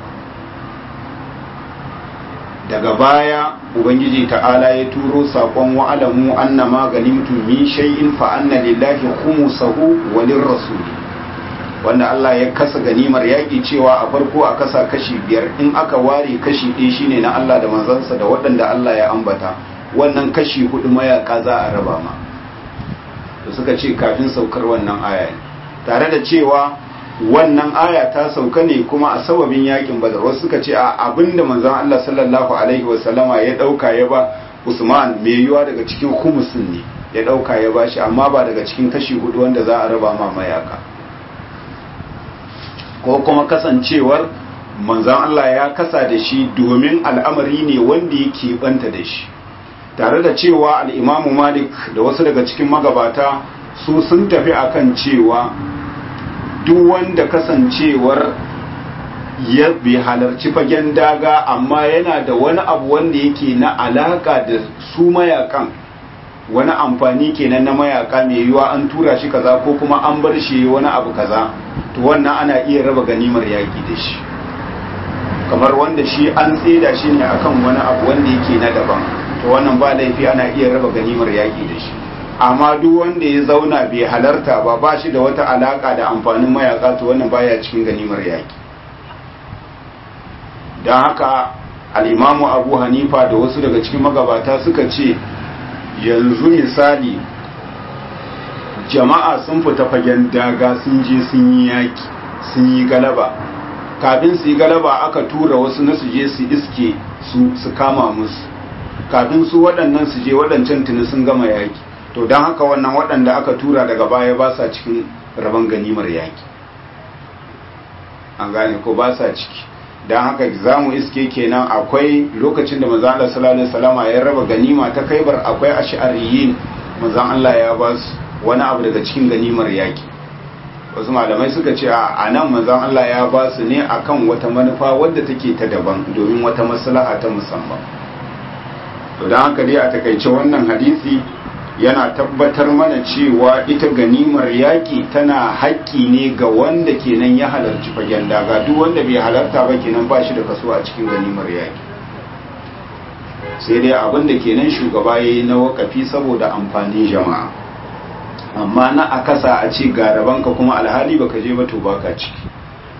daga baya ubangiji ta'ala ya turo sakon wa'alamu annama ganimtum min shay'in fa anna lillahi khumsahu wa lirrasul wanda Allah ya kasa ganimar yaƙi cewa a farko a kasa kashi biyar in aka ware kashi ɗaya shine na Allah da manzansa da waɗanda Allah ya ambata wannan kashi hudu mayaka za a raba ma da suka ce kafin saukar wannan aya tare da cewa wannan aya ta sauka ne kuma a sababin yakin badar wasu suka ce a abinda manzon Allah sallallahu alaihi wasallama ya dauka ya ba Usman mai yiwa daga cikin khumusin ne ya dauka ya bashi amma ba daga cikin kashi hudu wanda za a raba ma mayaka ko kuma kasancewar manzon Allah ya kasa da shi domin al'amari ne wanda yake banta da shi tare da cewa al'imamu malik da wasu daga cikin magabata su sun tafi akan cewa duk wanda kasancewar ya bai halarci fagen daga amma yana da wani abu wanda yake na alaka da su mayakan wani amfani kenan na mayaka mai yiwa an tura shi kaza ko kuma an bar shi wani abu kaza to wannan ana iya raba ganimar yaki da shi kamar wanda shi an tseda shi ne akan wani abu wanda yake na daban to wannan ba laifi ana iya raba ganimar yaƙi da shi amma duk wanda ya zauna bai halarta ba ba shi da wata alaka da amfanin mayaka to wannan baya cikin ganimar yaƙi don haka al'imamu abu hanifa da wasu daga cikin magabata suka ce yanzu misali jama'a sun fita fagen daga sun je sun yi yaƙi sun yi galaba kafin su yi galaba aka tura wasu na su je su iske su kama musu kafin su waɗannan su je waɗancan tuni sun gama yaƙi to don haka wannan waɗanda aka tura daga baya ba sa cikin rabon ganimar yaƙi an gane ko ba sa ciki don haka za mu iske kenan akwai lokacin da maza Allah sallallahu alaihi wasallama ya raba ganima ta kaibar akwai ash'ariyin manzon Allah ya ba su wani abu daga cikin ganimar yaƙi wasu malamai suka ce a nan manzon Allah ya ba su ne akan wata manufa wadda take ta daban domin wata maslaha ta musamman to don haka dai a takaice wannan hadisi yana tabbatar mana cewa ita ganimar yaƙi tana haƙƙi ne ga wanda kenan ya halarci fagen daga duk wanda bai halarta ba kenan ba shi da kaso a cikin ganimar yaƙi sai dai abin da kenan shugaba ya yi na wakafi saboda amfanin jama'a amma na a kasa a ce ga rabanka kuma alhali baka je ba to baka ciki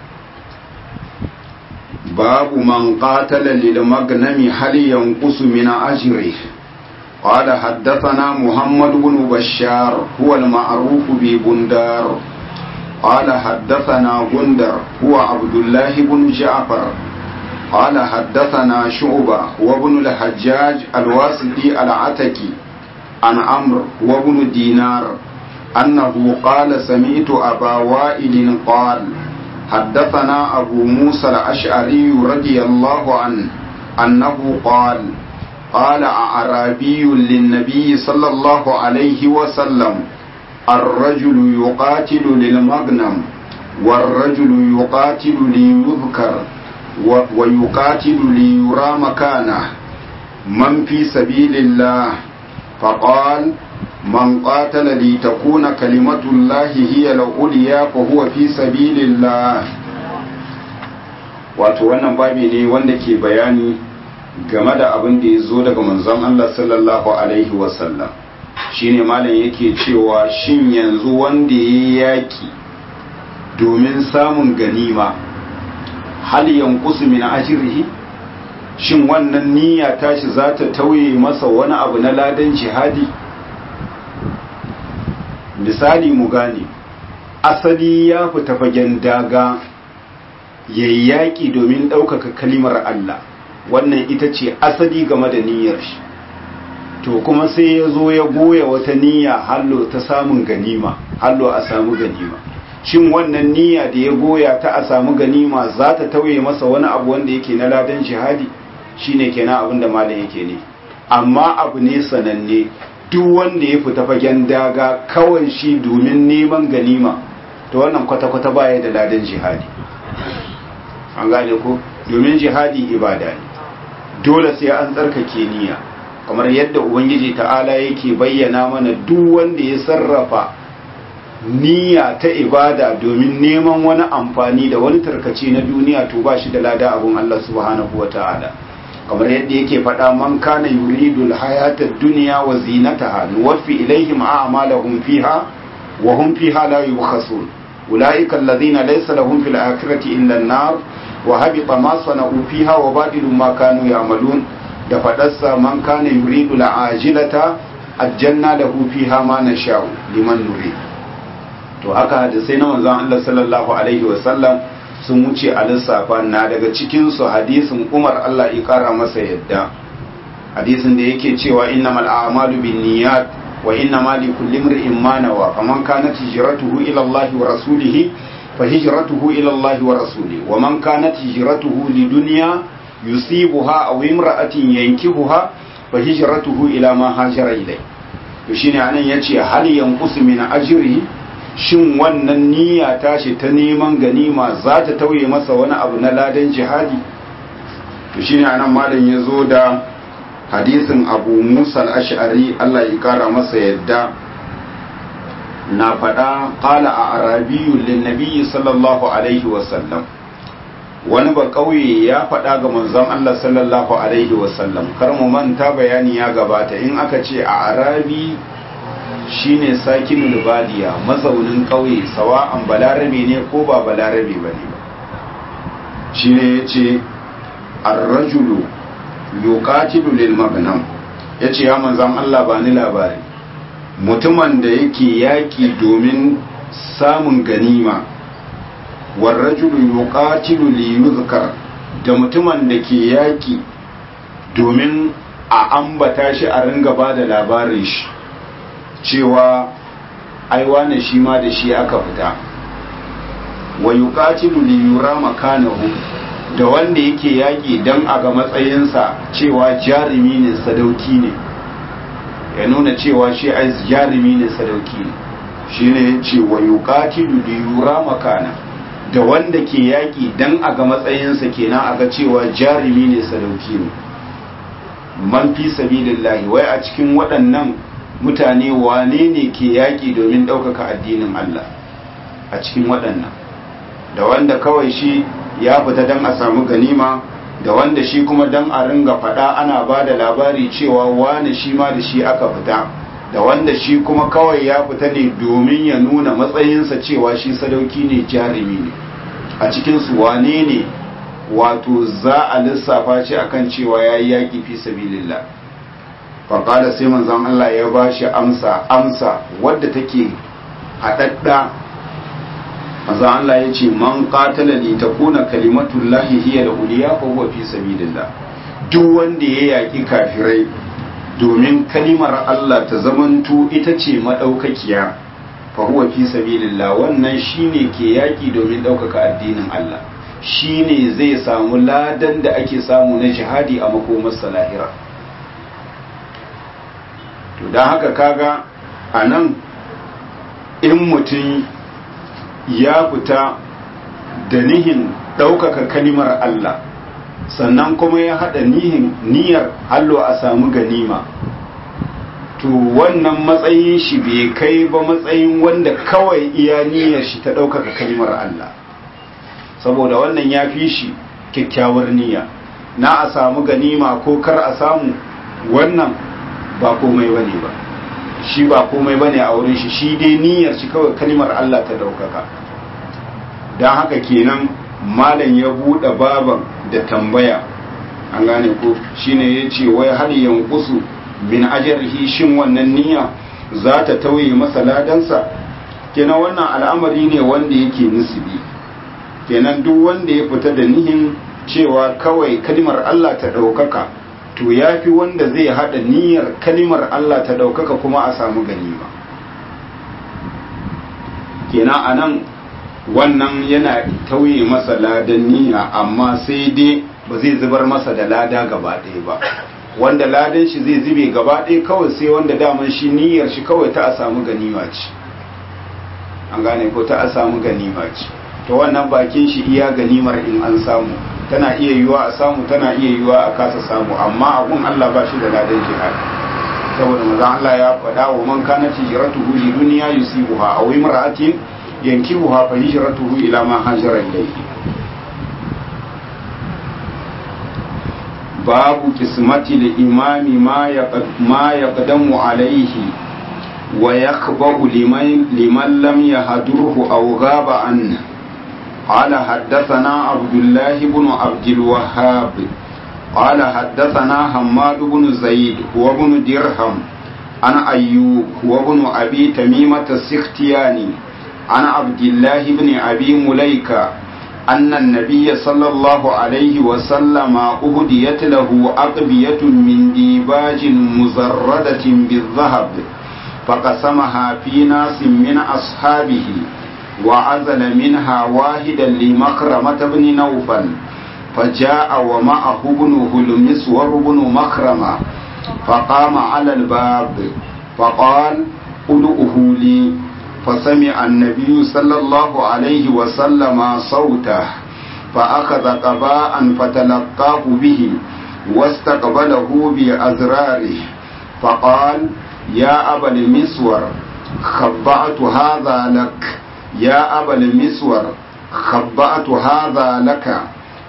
babu man qatala lil magnami hal yanqusu min ajrihi قال حدثنا محمد بن بشار هو المعروف ببندار قال حدثنا بندر هو عبد الله بن جعفر قال حدثنا شعبة وابن الحجاج الواسطي العتكي عن عمرو وابن دينار أنه قال سمعت أبا وائل قال حدثنا أبو موسى الأشعري رضي الله عنه أنه قال قال أعرابي للنبي صلى الله عليه وسلم الرجل يقاتل للمغنم والرجل يقاتل ليذكر ويقاتل ليرى مكانه من في سبيل الله فقال من قاتل لتكون كلمة الله هي العليا فهو في سبيل الله wato wannan babi ne wanda ke bayani game da abin da ya zo daga manzon Allah sallallahu alaihi wasallam shine malam yake cewa shin yanzu wanda ya yaki domin samun ganima hal yanqusu min ajrihi shin wannan niyya tashi za ta tauye masa wani abu na ladan jihadi misali mu gane asali ya fita fagen daga yayyaki domin ɗaukaka kalimar Allah wannan ita ce asali game da niyyar shi to kuma sai ya zo ya goya wata niyya hallo ta samun ganima hallo a samu ganima shin wannan niyya da ya goya ta a samu ganima za ta tauye masa wani abu wanda yake na ladan jihadi shine kenan abin da malam yake ne amma abu ne sananne duk wanda ya fita fagen daga kawai shi domin neman ganima to wannan kwata-kwata baya da ladan jihadi an gane ko domin jihadi ibada ne dole sai an tsarkake niyya kamar yadda ubangiji ta'ala yake bayyana mana duk wanda ya sarrafa niyya ta ibada domin neman wani amfani da wani tarkace na duniya to ba shi da lada abun Allah subhanahu wa ta'ala kamar yadda yake faɗa man kana yuridu alhayata ad-dunya wa zinataha nuwaffi ilaihim a'malahum fiha wa hum fiha la yubkhasun ulaika alladhina laysa lahum fil akhirati illa an-nar wa habita ma sana'u fiha wa badilu ma kanu ya'malun da faɗarsa man kana yuridu al'ajilata ajjanna lahu fiha ma nasha'u liman nurid to haka hadisai na manzon Allah sallallahu alaihi wa sallam sun wuce a lissafa na daga cikinsu hadisin umar Allah ya kara masa yadda hadisin da yake cewa innamal a'malu binniyat wa innamal likulli imrin ma nawa faman kanat hijratuhu ila Allah wa rasulihi fa hijratuhu ila Allah wa rasulihi wa man kanat hijratuhu lidunya yusibuha aw imra'atin yankihuha fa hijratuhu ila ma hajara ilai to shine anan yace hal yanqus min ajrihi shin wannan niyya tashi ta neman ganima za ta tauye masa wani abu na ladan jihadi to shine anan malam ya zo da hadisin abu musa al-ash'ari Allah ya kara masa yadda na faɗa qala a arabiyyun lin nabiyyi sallallahu alaihi wa sallam wani ba kauye ya faɗa ga manzon Allah sallallahu alaihi wasallam kar mu manta bayani ya gabata in aka ce a arabi shine sakinul badiya mazaunin kauye sawa'an balarabe ne ko ba balarabe bane ba shine yace ar-rajulu yuqatilu lil maghnam yace ya manzon Allah ba ni labari mutumin da yake yaki domin samun ganima warrajulu yuqatilu li yuzkar da mutumin da ke yaki domin a ambata shi a ringa ba da labarin shi cewa ai wane shi ma da shi aka fita wa yuqatilu li yura makanahu da wanda yake yaki dan a ga matsayinsa cewa jarumi ne sadauki ne ya nuna cewa shi ai jarumi ne sadauki ne shine yace wa yuqatilu li yura makana da wanda ke yaƙi don a ga matsayinsa kenan a ga cewa jarumi ne sadauki ne man fi sabilillahi wai a cikin waɗannan mutane wane ne ke yaƙi domin ɗaukaka addinin Allah a cikin waɗannan da wanda kawai shi ya fita don a samu ganima da wanda shi kuma don a ringa faɗa ana ba da labari cewa wane shi ma da shi aka fita da wanda shi kuma kawai ya fita ne domin ya nuna matsayinsa cewa shi sadauki ne jarumi ne a cikinsu wane ne wato za a lissafa shi akan cewa ya yi yaƙi fi sabilillah faƙada sai manzon Allah ya ba shi amsa amsa wadda take haɗaɗɗa manzon Allah ya ce man qatala li takuna kalimatullahi hiya da uliya fa huwa fi sabilillah duk wanda ya yaƙi kafirai domin kalimar Allah ta zamanto ita ce maɗaukakiya fa huwa fi sabilillah wannan shine ke yaki domin ɗaukaka addinin Allah shine zai samu ladan da ake samu na jihadi a makomar salahira to don haka kaga a nan in mutum ya fita da nihin ɗaukaka kalimar Allah sannan kuma ya haɗa niyyar hallo a samu ganima to wannan matsayin shi bai kai ba matsayin wanda kawai iya niyyar shi ta ɗaukaka kalimar Allah saboda wannan ya fi shi kyakkyawar niyya na a samu ganima ko kar a samu wannan ba komai bane ba shi ba komai bane a wurin shi shi dai niyyar shi kawai kalimar Allah ta ɗaukaka don haka kenan malam ya buɗe baban da tambaya an gane ko shine ya ce wai har yankusu min ajarhi shin wannan niyya za ta tauye masa ladansa kenan wannan al'amari ne wanda yake nisbi kenan duk wanda ya fita da nihin cewa kawai kalimar Allah ta ɗaukaka to ya fi wanda zai haɗa niyyar kalimar Allah ta ɗaukaka kuma a samu ganima kenan a nan wannan yana tauye masa ladan niyya amma sai dai ba zai zubar masa da lada gaba ɗaya ba wanda ladan shi zai zube gaba ɗaya kawai sai wanda daman shi niyyar shi kawai ta a samu ganima ce an gane ko ta a samu ganima ce to wannan bakin shi iya ganimar in an samu tana iya yiwa a samu tana iya yiwa a kasa samu amma abun Allah ba shi da ladan jihad saboda manzon Allah ya faɗa wa man kana hijratuhu li dunya yusibuha aw imra'atin yankihuha fa hijratuhu ila ma hajara ilayhi babu kismati li imami ma yaqad ma yaqdamu alayhi wa yakhba'u liman liman lam yahdurhu aw ghaba anhu قال حدثنا عبد الله بن عبد الوهاب قال حدثنا حماد بن زيد هو بن درهم عن أيوب هو بن أبي تميمة السختياني عن عبد الله بن أبي مليكة أن النبي صلى الله عليه وسلم أهديت له أقبية من ديباج مزردة بالذهب فقسمها في ناس من أصحابه وعزل منها واحدا لمكرمة بن نوفل فجاء ومعه ابنه المسور بن مخرمة فقام على الباب فقال ادعه لي فسمع النبي صلى الله عليه وسلم صوته فأخذ قباء فتلقاه به واستقبله بأزراره فقال يا أبا المسور خبأت هذا لك يا أبا المسور خبأت هذا لك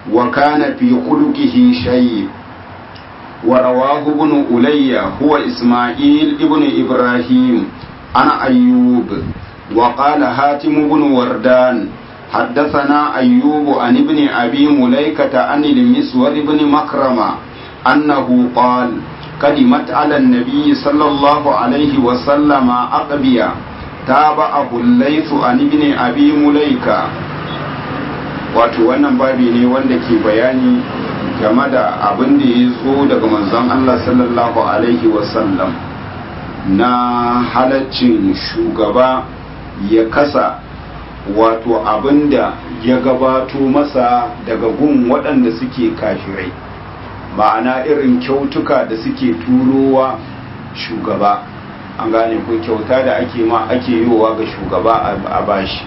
وكان في خلقه شيء ورواه ابن ألي هو إسماعيل ابن إبراهيم عن أيوب وقال هاتم بن وردان حدثنا أيوب عن ابن أبي مليكة عن المسور بن مكرمة أنه قال قدمت على النبي صلى الله عليه وسلم أقبيا تابعه الليث عن ابن أبي مليكة wato wannan babi ne wanda ke bayani game da abin da ya zo daga manzon Allah sallallahu alaihi wasallam na halaccin shugaba ya kasa wato abin da ya gabato masa daga gun waɗanda suke kafirai ma'ana irin kyautuka da suke turowa shugaba an gane ko kyauta da ake ma ake yiwa ga shugaba a bashi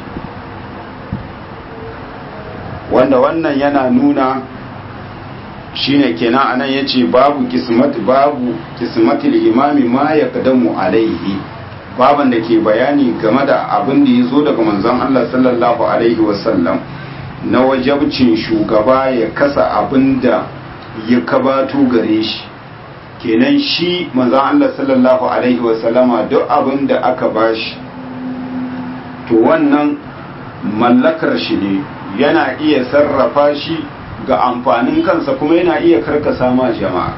wanda wannan yana nuna shine kenan anan yace babu kismat babu kismatul imami ma yaqdamu alaihi baban da ke bayani game da abin da yazo daga manzon Allah sallallahu alaihi wasallam na wajabcin shugaba ya kasa abin da ya kabato gare shi kenan shi manzon Allah sallallahu alaihi wasallama duk abin da aka bashi to wannan mallakar shi ne yana iya sarrafa shi ga amfanin kansa kuma yana iya karkasa ma jama'a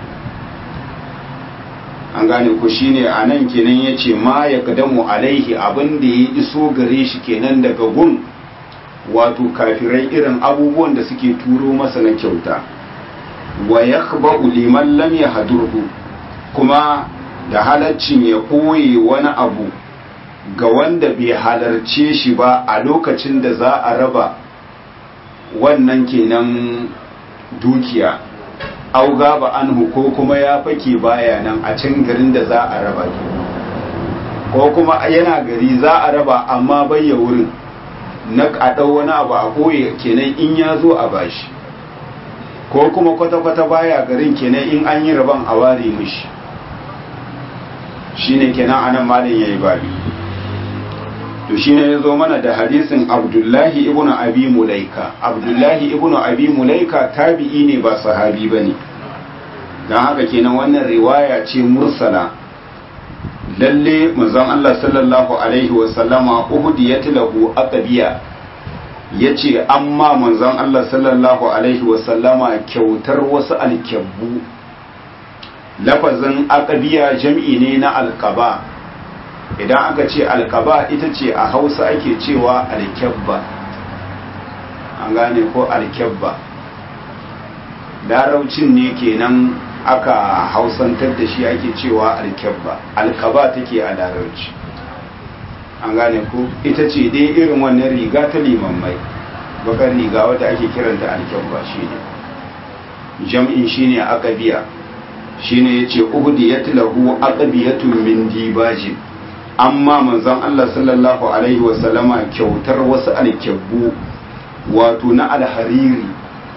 an gane ku shine a nan kenan ya ce ma ya kadamu alaihi abin da ya iso gare shi kenan daga gun wato kafirai irin abubuwan da suke turo masa na kyauta wa ya liman lam ya hadurhu kuma da halaccin ya ɓoye wani abu ga wanda bai halarce shi ba a lokacin da za a raba wannan kenan dukiya auga ba anhu ko kuma ya fake baya nan a can garin da za a raba ko kuma yana gari za a raba amma bayya wurin na kaɗau wani abu a ɓoye kenan in ya zo a bashi ko kuma kwata-kwata baya garin kenan in an yi raban a ware mishi shine kenan anan malin yayi babi to shine yazo mana da hadisin Abdullahi ibn Abi Mulaika Abdullahi ibn Abi Mulaika tabi'i ne ba sahabi bane dan haka kenan wannan riwaya ce mursala lalle manzon Allah sallallahu alaihi wa sallama uhudiyat lahu aqbiya yace amma manzon Allah sallallahu alaihi wa sallama kyautar wasu alkabbu lafazin aqbiya jam'i ne na alqaba idan aka ce alkaba ita ce a hausa ake cewa alkyabba an gane ko alkyabba laraucin ne kenan aka hausantar da shi ake cewa alkyabba alkaba take a larauci an gane ko ita ce dai irin wannan riga ta limammai bakar riga wadda ake kiranta alkyabba shine jam'in shine aqabiya shine yace uhdiyat lahu aqabiyatun min dibajin amma manzon Allah sallallahu Alaihi wasallama kyautar wasu alkyabbu wato na alhariri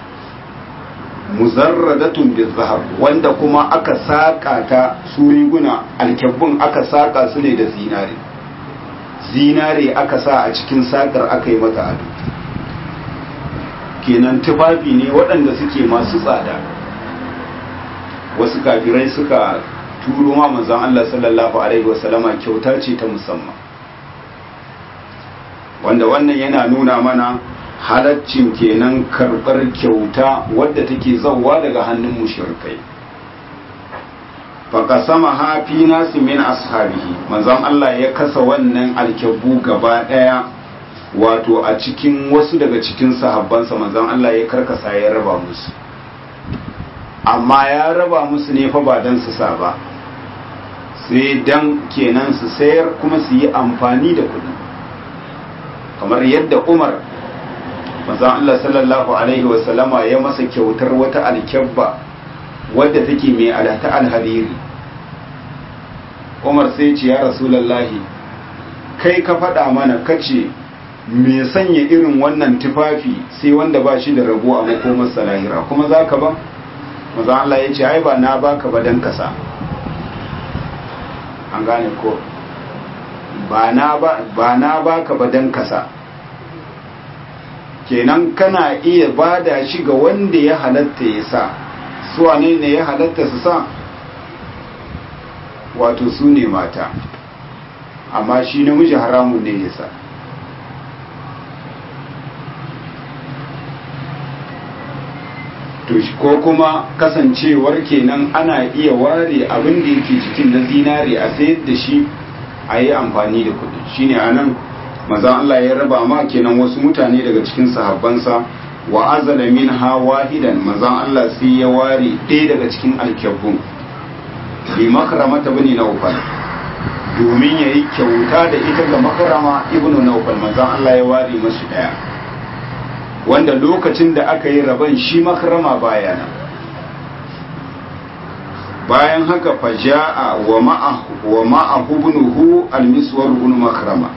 muzarradatun bizahab wanda kuma aka saƙa ta su riguna alkyabbun aka saƙa su ne da zinare zinare aka sa a cikin saƙar aka yi mata ado kenan tufafi ne waɗanda suke masu tsada wasu kafirai suka turo ma manzon Allah sallallahu alaihi wasallama kyauta ce ta musamman wanda wannan yana nuna mana halaccin kenan karɓar kyauta wadda take zauwa daga hannun mushrikai faƙasama hafi nasu min ashabihi manzon Allah ya kasa wannan alkyabu gaba ɗaya wato a cikin wasu daga cikin sahabbansa manzon Allah ya karkasa ya raba musu amma ya raba musu ne fa ba don su sa ba sai dan kenan su sayar kuma su yi amfani da kuɗi kamar yadda umar manzon Allah sallallahu alaihi wasallama ya masa kyautar wata alkyabba wadda take mai alata alhariri umar sai ce ya rasulallahi kai ka faɗa mana kace me sanya irin wannan tufafi sai wanda ba shi da rabo a makomar salahira kuma za ka ba manzon Allah ya ce ai ba na baka ba dan kasa an gane ko ba na ba ka ba dan kasa kenan kana iya bada shi ga wanda ya halatta ya sa su wane ne ya halatta su sa wato su ne mata amma shi namiji haramun ne ya sa ko kuma kasancewar kenan ana iya ware abin da yake cikin na zinare a sayar da shi a yi amfani da kudi shine a nan maza Allah ya raba ma kenan wasu mutane daga cikin sahabbansa wa azala min ha wahidan maza Allah sai ya ware ɗaya daga cikin alkyabbun bi makramata bani naufal domin ya yi kyauta da ita ga makarama ibnu naufal maza Allah ya ware masu ɗaya wanda lokacin da aka yi rabon shi makarama baya nan bayan haka faja'a wa ma'ahu wa ma'ahu ibnuhu al-miswar ibn makrama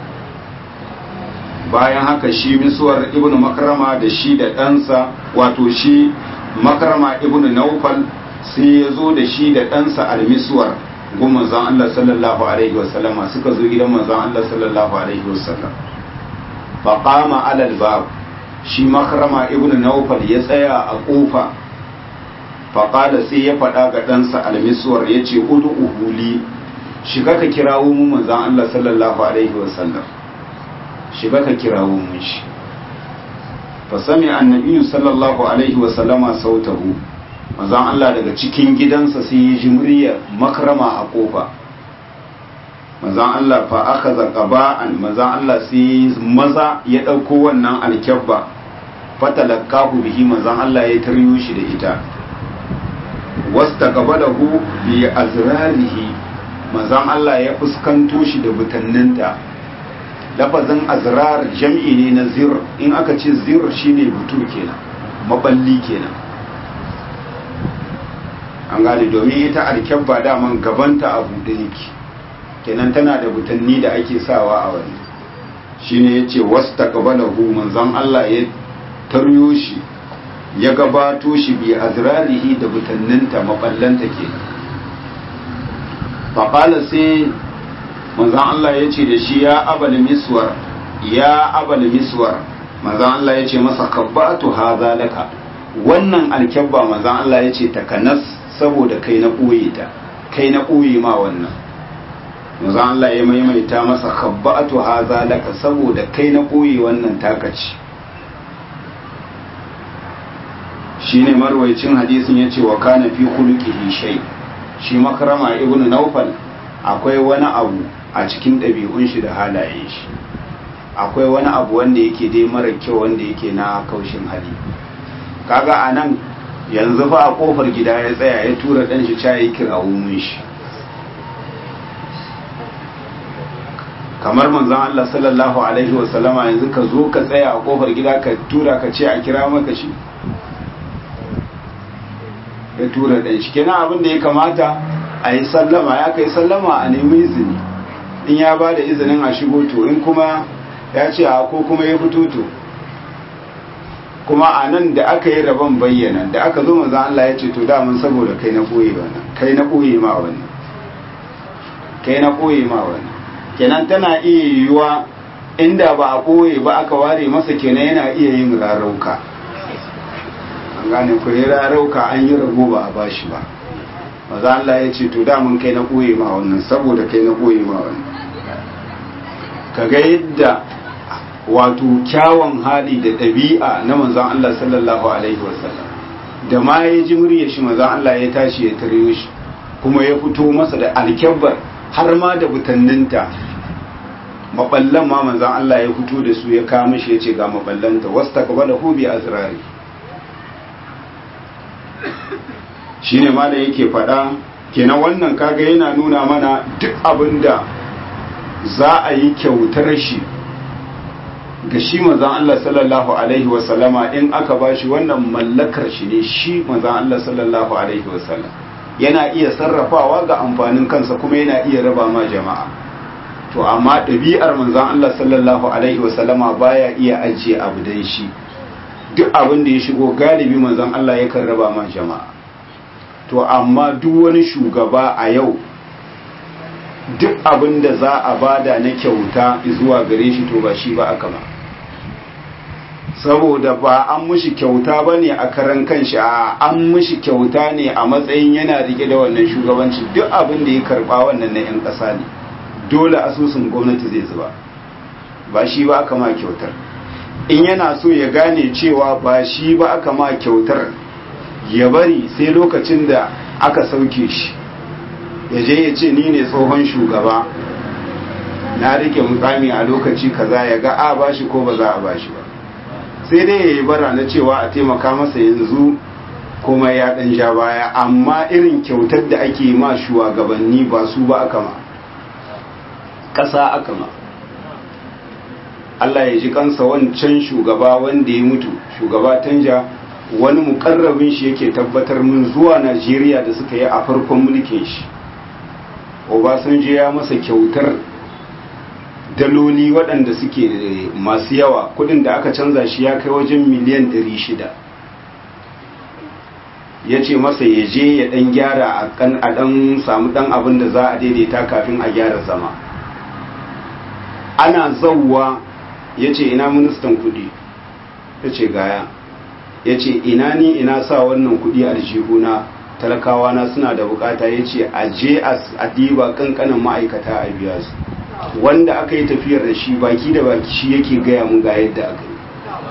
bayan haka shi miswar ibn makrama da shi da ɗansa wato shi makrama ibn naufal sai ya zo da shi da ɗansa al-miswar gun manzon Allah sallallahu alaihi wasallama suka zo gidan manzon Allah sallallahu alaihi wasallam faqama alal bab shi makarama ibn naufal ya tsaya a kofa faƙada sai ya faɗa ga ɗansa almisuwar ya ce udu uhuli shiga ka kirawo mu manzan Allah sallallahu alaihi wasallam shiga ka kirawo mun shi fa sami annabi sallallahu alaihi wasallama sautahu manzan Allah daga cikin gidansa sai ya ji muryar makarama a kofa manzan Allah fa aka zaka ba'an manzan Allah sai maza ya ɗauko wannan alkyabba fatalakahu bihi manzan Allah ya taryo shi da ita wasta gaba da hu bi azrarihi manzan Allah ya fuskanto shi da butanninta lafazin azrar jam'i ne na zir in aka ce zir shine butu kenan maballi kenan an gane domin ita alkyabba daman gabanta a buɗe yake kenan tana da butanni da ake sawa a wani shine yace wastaqbalahu manzon Allah ya taryo shi ya gabato shi bi azrarihi da butanninta maballanta ke faqala sai manzon Allah ya ce da shi ya abal miswar ya abal miswar manzon Allah ya ce masa kabbatu hadha laka wannan alkyabba manzon Allah ya ce takanas saboda kai na ɓoye ta kai na ɓoye ma wannan manzo Allah ya maimaita masa khabba'atu haza laka saboda kai na koyi wannan takaci shine marwayacin hadisin yace wa kana fi khuluqihi shay shi makrama ibnu nawfal akwai wani abu a cikin ɗabi'un shi da halayen shi akwai wani abu wanda yake dai mara kyau wanda yake na kaushin hali kaga anan yanzu fa a kofar gida ya tsaya ya tura dan shi cayi kirawo mun shi kamar manzon Allah sallallahu alaihi wa sallama yanzu ka zo ka tsaya a kofar gida ka tura ka ce a kira maka shi ya tura dan shi kenan abin da ya kamata a yi sallama ya kai sallama a nemi izini in ya ba da izinin a shigo to in kuma ya ce a ko kuma ya fito to kuma a nan da aka yi rabon bayyana da aka zo manzon Allah ya ce to da mun saboda kai na koyi wannan kai na koyi ma wannan kai na koyi ma wannan kenan tana iya yiwuwa inda ba a ɓoye ba aka ware masa kenan yana iya yin rarauka an gane ku yi rarauka an yi rago ba a bashi ba maza Allah ya ce to damun kai na ɓoye ma wannan saboda kai na ɓoye ma wannan ka ga yadda wato kyawun hali da ɗabi'a na manzan Allah sallallahu alaihi wasallam da ma ya ji murya shi manzan Allah ya tashi ya tare shi kuma ya fito masa da alkyabbar har ma da butanninta maballan ma manzan Allah ya fito da su ya kama shi ya ce ga maballanta wasu takaba da hobi a zirari shi ne ma da yake faɗa kenan wannan kaga yana nuna mana duk abin da za a yi kyautar shi ga shi manzan Allah sallallahu alaihi wasallama in aka ba shi wannan mallakar shi ne shi manzan Allah sallallahu alaihi wasallam yana iya sarrafawa ga amfanin kansa kuma yana iya raba ma jama'a to amma ɗabi'ar manzan Allah sallallahu alaihi wasallama baya iya ajiye abu dan shi duk abin da ya shigo galibi manzan Allah yakan raba ma jama'a to amma duk wani shugaba a yau duk abin da za a bada na kyauta zuwa gare shi to ba shi ba aka ba saboda ba an mushi kyauta ba ne a karan kanshi a an mushi kyauta ne a matsayin yana rike da wannan shugabanci duk abin da ya karba wannan na 'yan ƙasa ne dole asusun gwamnati zai zuba ba shi ba aka ma kyautar in yana so ya gane cewa ba shi ba aka ma kyautar ya bari sai lokacin da aka sauke shi ya je ya ce ni ne tsohon shugaba na rike mukami a lokaci kaza ya ga a bashi ko ba za a bashi ba sai dai ya yi bara na cewa a taimaka masa yanzu kuma ya dan ja baya amma irin kyautar da ake ma shugabanni ba su ba aka ma ƙasa aka ma Allah ya ji kansa wancan shugaba wanda ya mutu shugaba tanja wani mukarrabin shi yake tabbatar mun zuwa Najeriya da suka yi a farkon mulkin shi Obasanjo ya masa kyautar daloli waɗanda suke masu yawa kudin da aka canza shi ya kai wajen miliyan 600 ya ce masa ya je ya ɗan gyara a ɗan samu ɗan abin da za a daidaita kafin a gyara zama ana zauwa ya ce ina ministan kudi ya ce gaya ya ce ina ni ina sa wannan kudi aljihuna talakawa na suna da bukata ya ce a je a diba kankanin ma'aikata a biya su wanda aka yi tafiyar da shi baki da baki shi yake gaya mun ga yadda aka yi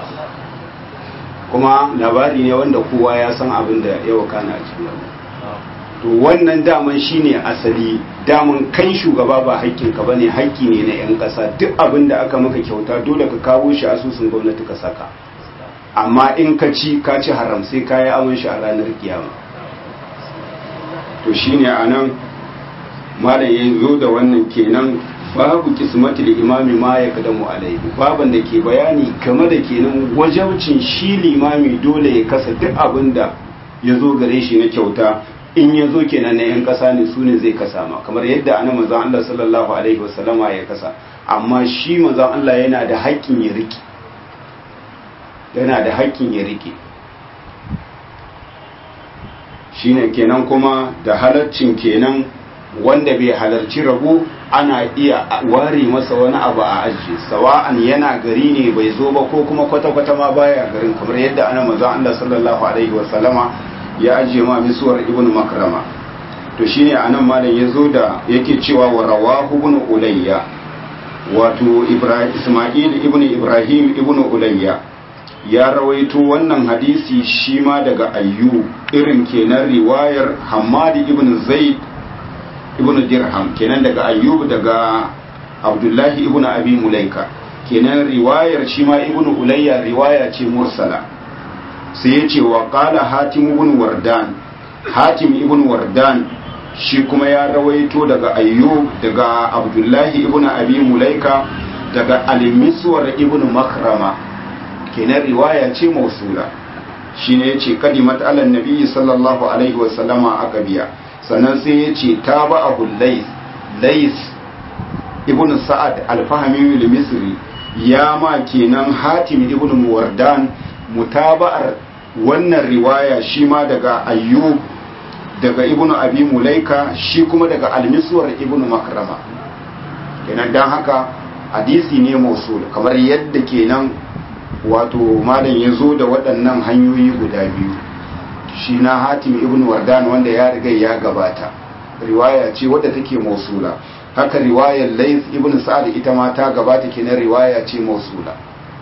kuma labari ne wanda kowa ya san abin da ya wakana a cikin to wannan daman shine asali daman kai shugaba ba haƙƙinka bane haƙƙi ne na 'yan ƙasa duk abin da aka maka kyauta dole ka kawo shi asusun gwamnati ka saka amma in ka ci ka ci haram sai ka yi aman shi a ranar kiyama to shine anan malam ya zo da wannan kenan babu kismatul imami ma ya kadamu alaihi baban da ke bayani game da kenan wajabcin shi limami dole ya kasa duk abin da ya zo gare shi na kyauta in ya zo kenan na 'yan kasa ne su ne zai kasa ma kamar yadda ana manzan Allah sallallahu alaihi wasallama ya kasa amma shi manzan Allah yana da haƙƙin ya riƙe yana da haƙƙin ya riƙe shine kenan kuma da halaccin kenan wanda bai halarci rabo ana iya ware masa wani abu a ajiye sawa'an yana gari ne bai zo ba ko kuma kwata-kwata ma baya garin kamar yadda ana manzan Allah sallallahu alaihi wasallama ya ajiye ma misuwar ibn makrama to shine anan malam ya zo da yake cewa wa rawahu ibn ulayya wato ibrahim isma'il ibn ibrahim ibn ulayya ya rawaito wannan hadisi shi ma daga ayyu irin kenan riwayar hammadi ibn zaid ibn dirham kenan daga ayyub daga abdullahi ibn abi mulaika kenan riwayar shi ma ibn ulayya riwaya ce mursala sai ya ce wa qala hatim ibn wardan hatim ibn wardan shi kuma ya rawaito daga ayyub daga abdullahi ibn abi mulaika daga al-miswar ibn makrama kenan riwaya ce mausula shine yace kadimat ala nabi sallallahu alaihi wasallama akabiya sannan sai yace tabahu lays lays ibn sa'ad al-fahmi al-misri ya ma kenan hatim ibn muwardan mutaba'ar wannan riwaya shi ma daga ayyub daga ibn abi mulaika shi kuma daga al-miswar ibn makrama kenan dan haka hadisi ne mausul kamar yadda kenan wato malam ya zo da waɗannan hanyoyi guda biyu shi na hatim ibn wardan wanda ya riga ya gabata riwaya ce wadda take mausula haka riwayar laif ibn sa'ad ita ma ta gabata kenan riwaya ce mausula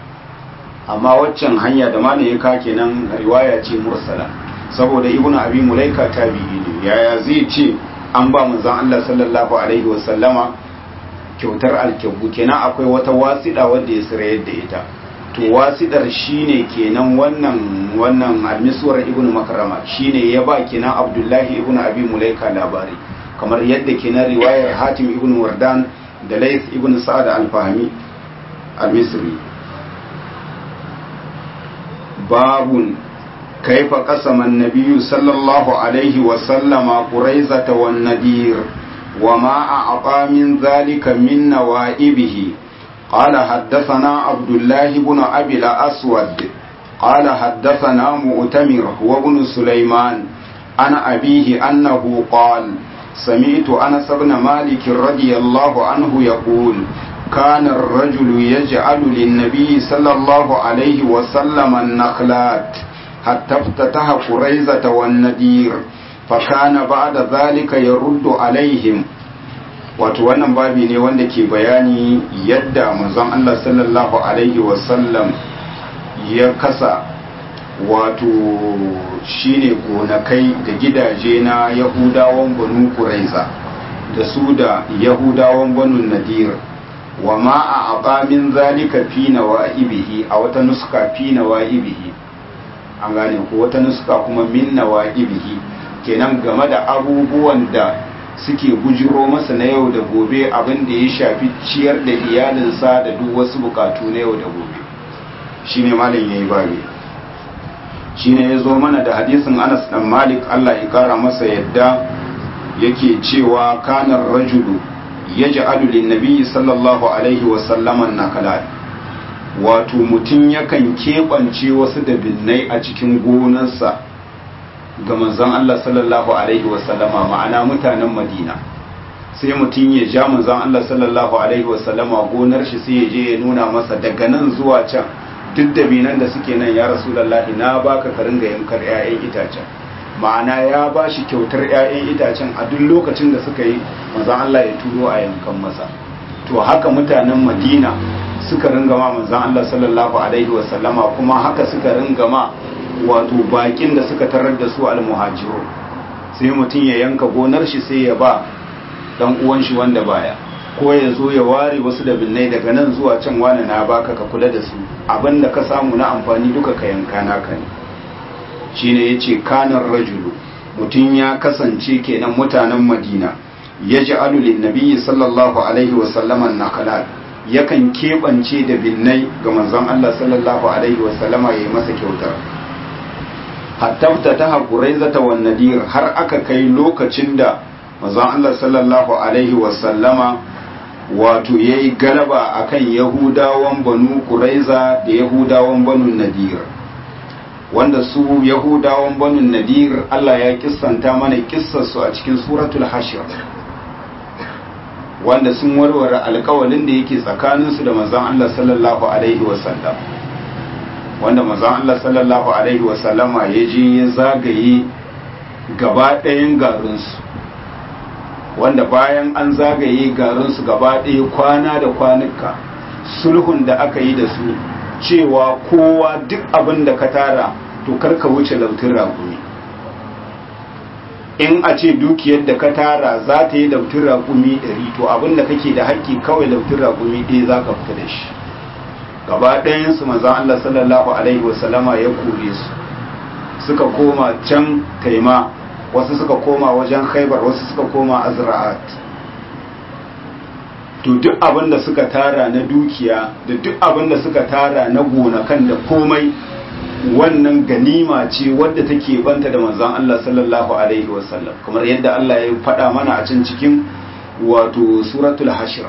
amma waccan hanya da malam ya ka kenan riwaya ce mursala saboda ibn abi mulaika tabi'i ne yaya zai ce an ba manzon Allah sallallahu alaihi wasallama kyautar alkyabbu kenan akwai wata wasiɗa wadda ya sirayar da ita to wasidar shine kenan wannan wannan almiswar ibnu makarama shine ya ba kenan abdullahi ibnu abi mulaika labari kamar yadda kenan riwayar hatim ibnu wardan da lays ibnu sa'ad al-fahmi al-misri babun كيف قسم النبي صلى الله عليه وسلم قريزة والنذير وما أعطى من ذلك من نوائبه قال حدثنا عبد الله بن أبي الأسود قال حدثنا مؤتمر وابن سليمان عن أبيه أنه قال سمعت أنس بن مالك رضي الله عنه يقول كان الرجل يجعل للنبي صلى الله عليه وسلم النخلات حتى افتتح قريزة والندير فكان بعد ذلك يرد عليهم wato wannan babi ne wanda ke bayani yadda manzon Allah sallallahu alaihi wasallam ya kasa wato shine gonakai da gidaje na yahudawan banu kuraiza da su da yahudawan banu nadir wa ma a abamin zalika fi nawa'ibihi a wata nuska fi nawa'ibihi an gane ko wata nuska kuma min nawa'ibihi kenan game da abubuwan da suke bujiro masa na yau da gobe abin da ya shafi ciyar da iyalinsa da duk wasu bukatu na yau da gobe shine malam yayi babi shine ya zo mana da hadisin Anas dan Malik Allah ya kara masa yadda yake cewa kanar rajulu yaj'alu lin-nabi sallallahu alaihi wa sallama nakalat wato mutum yakan keɓance wasu dabinnai a cikin gonarsa ga manzon Allah sallallahu alaihi wa sallama ma'ana mutanen Madina sai mutum ya ja manzon Allah sallallahu alaihi wa sallama gonar shi sai ya je ya nuna masa daga nan zuwa can duk dabinan da suke nan ya rasulullahi na baka ka ringa yankar 'ya'yan itacen ma'ana ya ba shi kyautar 'ya'yan itacen a duk lokacin da suka yi manzan Allah ya turo a yankan masa to haka mutanen madina suka ringa ma manzan Allah sallallahu alaihi wasallama kuma haka suka ringa ma wato bakin da suka tarar da su almuhajiru sai mutum ya yanka gonar shi sai ya ba dan uwan shi wanda baya ko ya zo ya ware wasu da binnai daga nan zuwa can wani na baka ka kula da su abinda ka samu na amfani duka ka yanka naka ne shine yace kanar rajulu mutum ya kasance kenan mutanen madina ya ji alulin nabiyyi sallallahu alaihi wasallaman nakalat yakan keɓance da binnai ga manzon Allah sallallahu alaihi wasallama ya yi masa kyautar hatta ta haƙurai zata wa nadir har aka kai lokacin da manzon Allah sallallahu alaihi wasallama wato ya yi galaba akan yahudawan banu kuraiza da yahudawan banu nadir wanda su yahudawan banu nadir Allah ya kissanta mana kissarsu a cikin suratul hashir wanda sun warware alkawalin da yake tsakaninsu da manzon Allah sallallahu alaihi wasallam wanda manzon Allah sallallahu alaihi wasallama ya je ya zagaye gaba ɗayan garinsu wanda bayan an zagaye garinsu gaba ɗaya kwana da kwanuka sulhun da aka yi da su cewa kowa duk abin da ka tara to karka wuce lautin raƙumi in a ce dukiyar da ka tara za ta yi lautin raƙumi ɗari to abin da kake da haƙƙi kawai lautin raƙumi ɗaya za ka fita da shi gaba ɗayansu manzan Allah sallallahu alaihi wasallama ya kore su suka koma can taima wasu suka koma wajen khaibar wasu suka koma azra'at to duk abin da suka tara na dukiya da duk abin da suka tara na gonakan da komai wannan ganima ce wadda take banta da manzon Allah sallallahu alaihi wasallam kamar yadda Allah ya faɗa mana a can cikin wato suratul hashr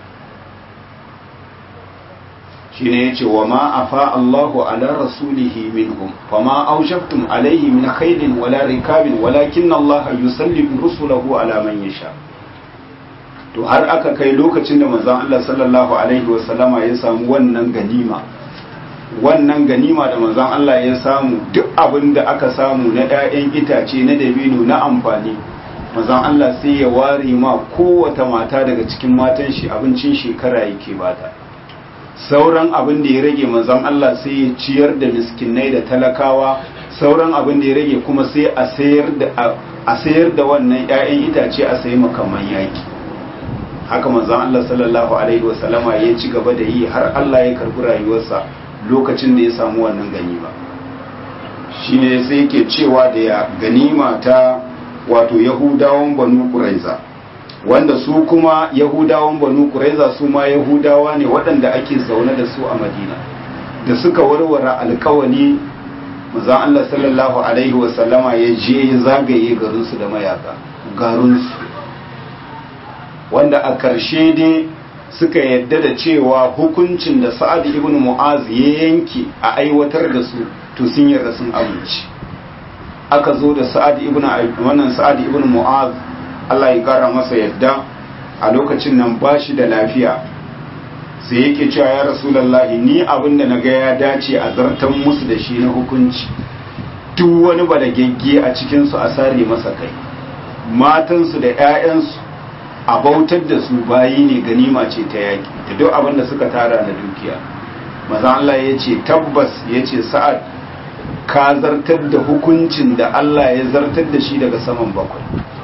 shine yace wa ma afa Allahu ala rasulihi minhum fama awjabtum alaihi min khaylin wala rikabin walakinna Allah yusallimu rusulahu ala man yasha to har aka kai lokacin da manzon Allah sallallahu alaihi wasallama ya samu wannan ganima wannan ganima da manzon Allah ya samu duk abin da aka samu na 'ya'yan itace na dabino na amfani manzon Allah sai ya ware ma kowace mata daga cikin matan shi abincin shekara yake bata sauran abin da ya rage manzon Allah sai ya ciyar da miskinai da talakawa sauran abin da ya rage kuma sai a sayar da a sayar da wannan 'ya'yan itace a sayi makaman yaki haka manzon Allah sallallahu alaihi wasallama ya ci gaba da yi har Allah ya karbi rayuwarsa lokacin da ya samu wannan ganima shine sai yake cewa da ya ganima ta wato yahudawan banu quraiza wanda su kuma yahudawan banu quraiza su ma yahudawa ne waɗanda ake zaune da su a madina da suka warware alkawali manzon Allah sallallahu alaihi wasallama ya je ya zagaye garinsu da mayaka garinsu wanda a ƙarshe dai suka yadda da cewa hukuncin da sa'ad ibn mu'az ya yanke a aiwatar da su to sun yarda sun amince aka zo da sa'ad ibn wannan sa'ad ibn mu'az Allah ya kara masa yadda a lokacin nan ba shi da lafiya sai yake cewa ya rasulullahi ni abin da naga ya dace a zartan musu da shi na hukunci duk wani balagegge a cikinsu a sare masa kai matansu da 'ya'yansu a bautar da su bayi ne ganima ce ta yaƙi da duk abin da suka tara na dukiya maza Allah ya ce tabbas ya ce sa'ad ka zartar da hukuncin da Allah ya zartar da shi daga saman bakwai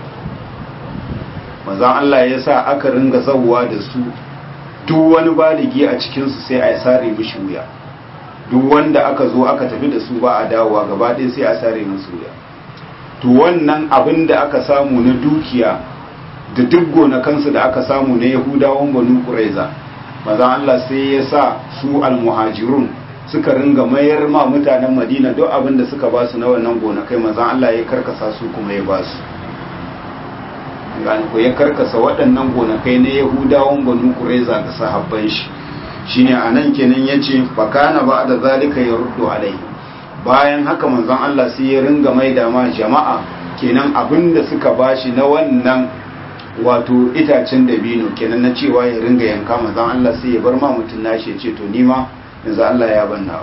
maza Allah ya sa aka ringa zauwa da su duk wani baligi a cikinsu sai a sare mishi wuya duk wanda aka zo aka tafi da su ba a dawowa gaba ɗaya sai a sare musu wuya to wannan abin da aka samu na dukiya da duk gonakansu da aka samu na yahudawan banu ƙuraiza maza Allah sai ya sa su almuhajirun suka ringa mayar ma mutanen madina duk abin da suka ba su na wannan gonakai maza Allah ya karkasa su kuma ya ba su ko ya karkasa waɗannan gonakai na yahudawan banu ƙuraiza ga sahabban shi shine anan kenan yace fakana ba da zalika ya ruddu alai bayan haka manzon Allah sai ya ringa maida ma jama'a kenan abinda suka bashi na wannan wato itacen dabino kenan na cewa ya ringa yanka manzon Allah sai ya bar ma mutun nashi ya ce to nima yanzu Allah ya banna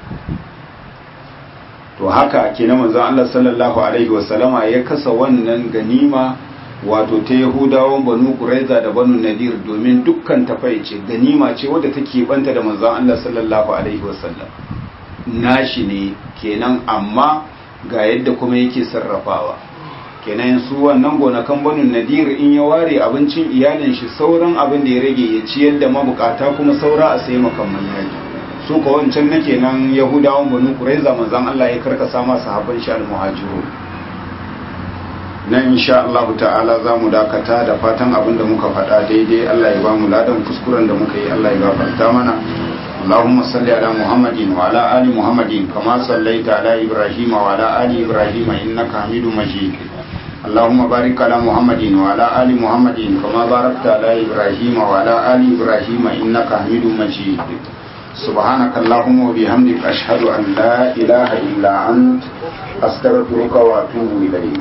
to haka kenan manzon Allah sallallahu alaihi wasallama ya kasa wannan ganima wato ta yahudawan banu quraiza da banu nadir domin dukkan tafaice ganima ce wadda take banta da manzon Allah sallallahu alaihi wasallam nashi ne kenan amma ga yadda kuma yake sarrafawa kenan su wannan gonakan banu nadir in ya ware abincin iyalin shi sauran abin da ya rage ya ciyar da mabukata kuma saura a sai makamman yaji su ko wancan na kenan yahudawan banu quraiza manzon Allah ya karkasa masa sahabban shi al-muhajirun nan insha Allah ta'ala za mu dakata da fatan abin da muka faɗa daidai Allah ya ba mu ladan kuskuren da muka yi Allah ya gafarta mana اللهم صل على محمد وعلى آل محمد كما صليت على إبراهيم وعلى آل إبراهيم إنك حميد مجيد اللهم بارك على محمد وعلى آل محمد كما باركت على إبراهيم وعلى آل إبراهيم إنك حميد مجيد سبحانك اللهم وبحمدك أشهد أن لا إله إلا أنت أستغفرك وأتوب إليك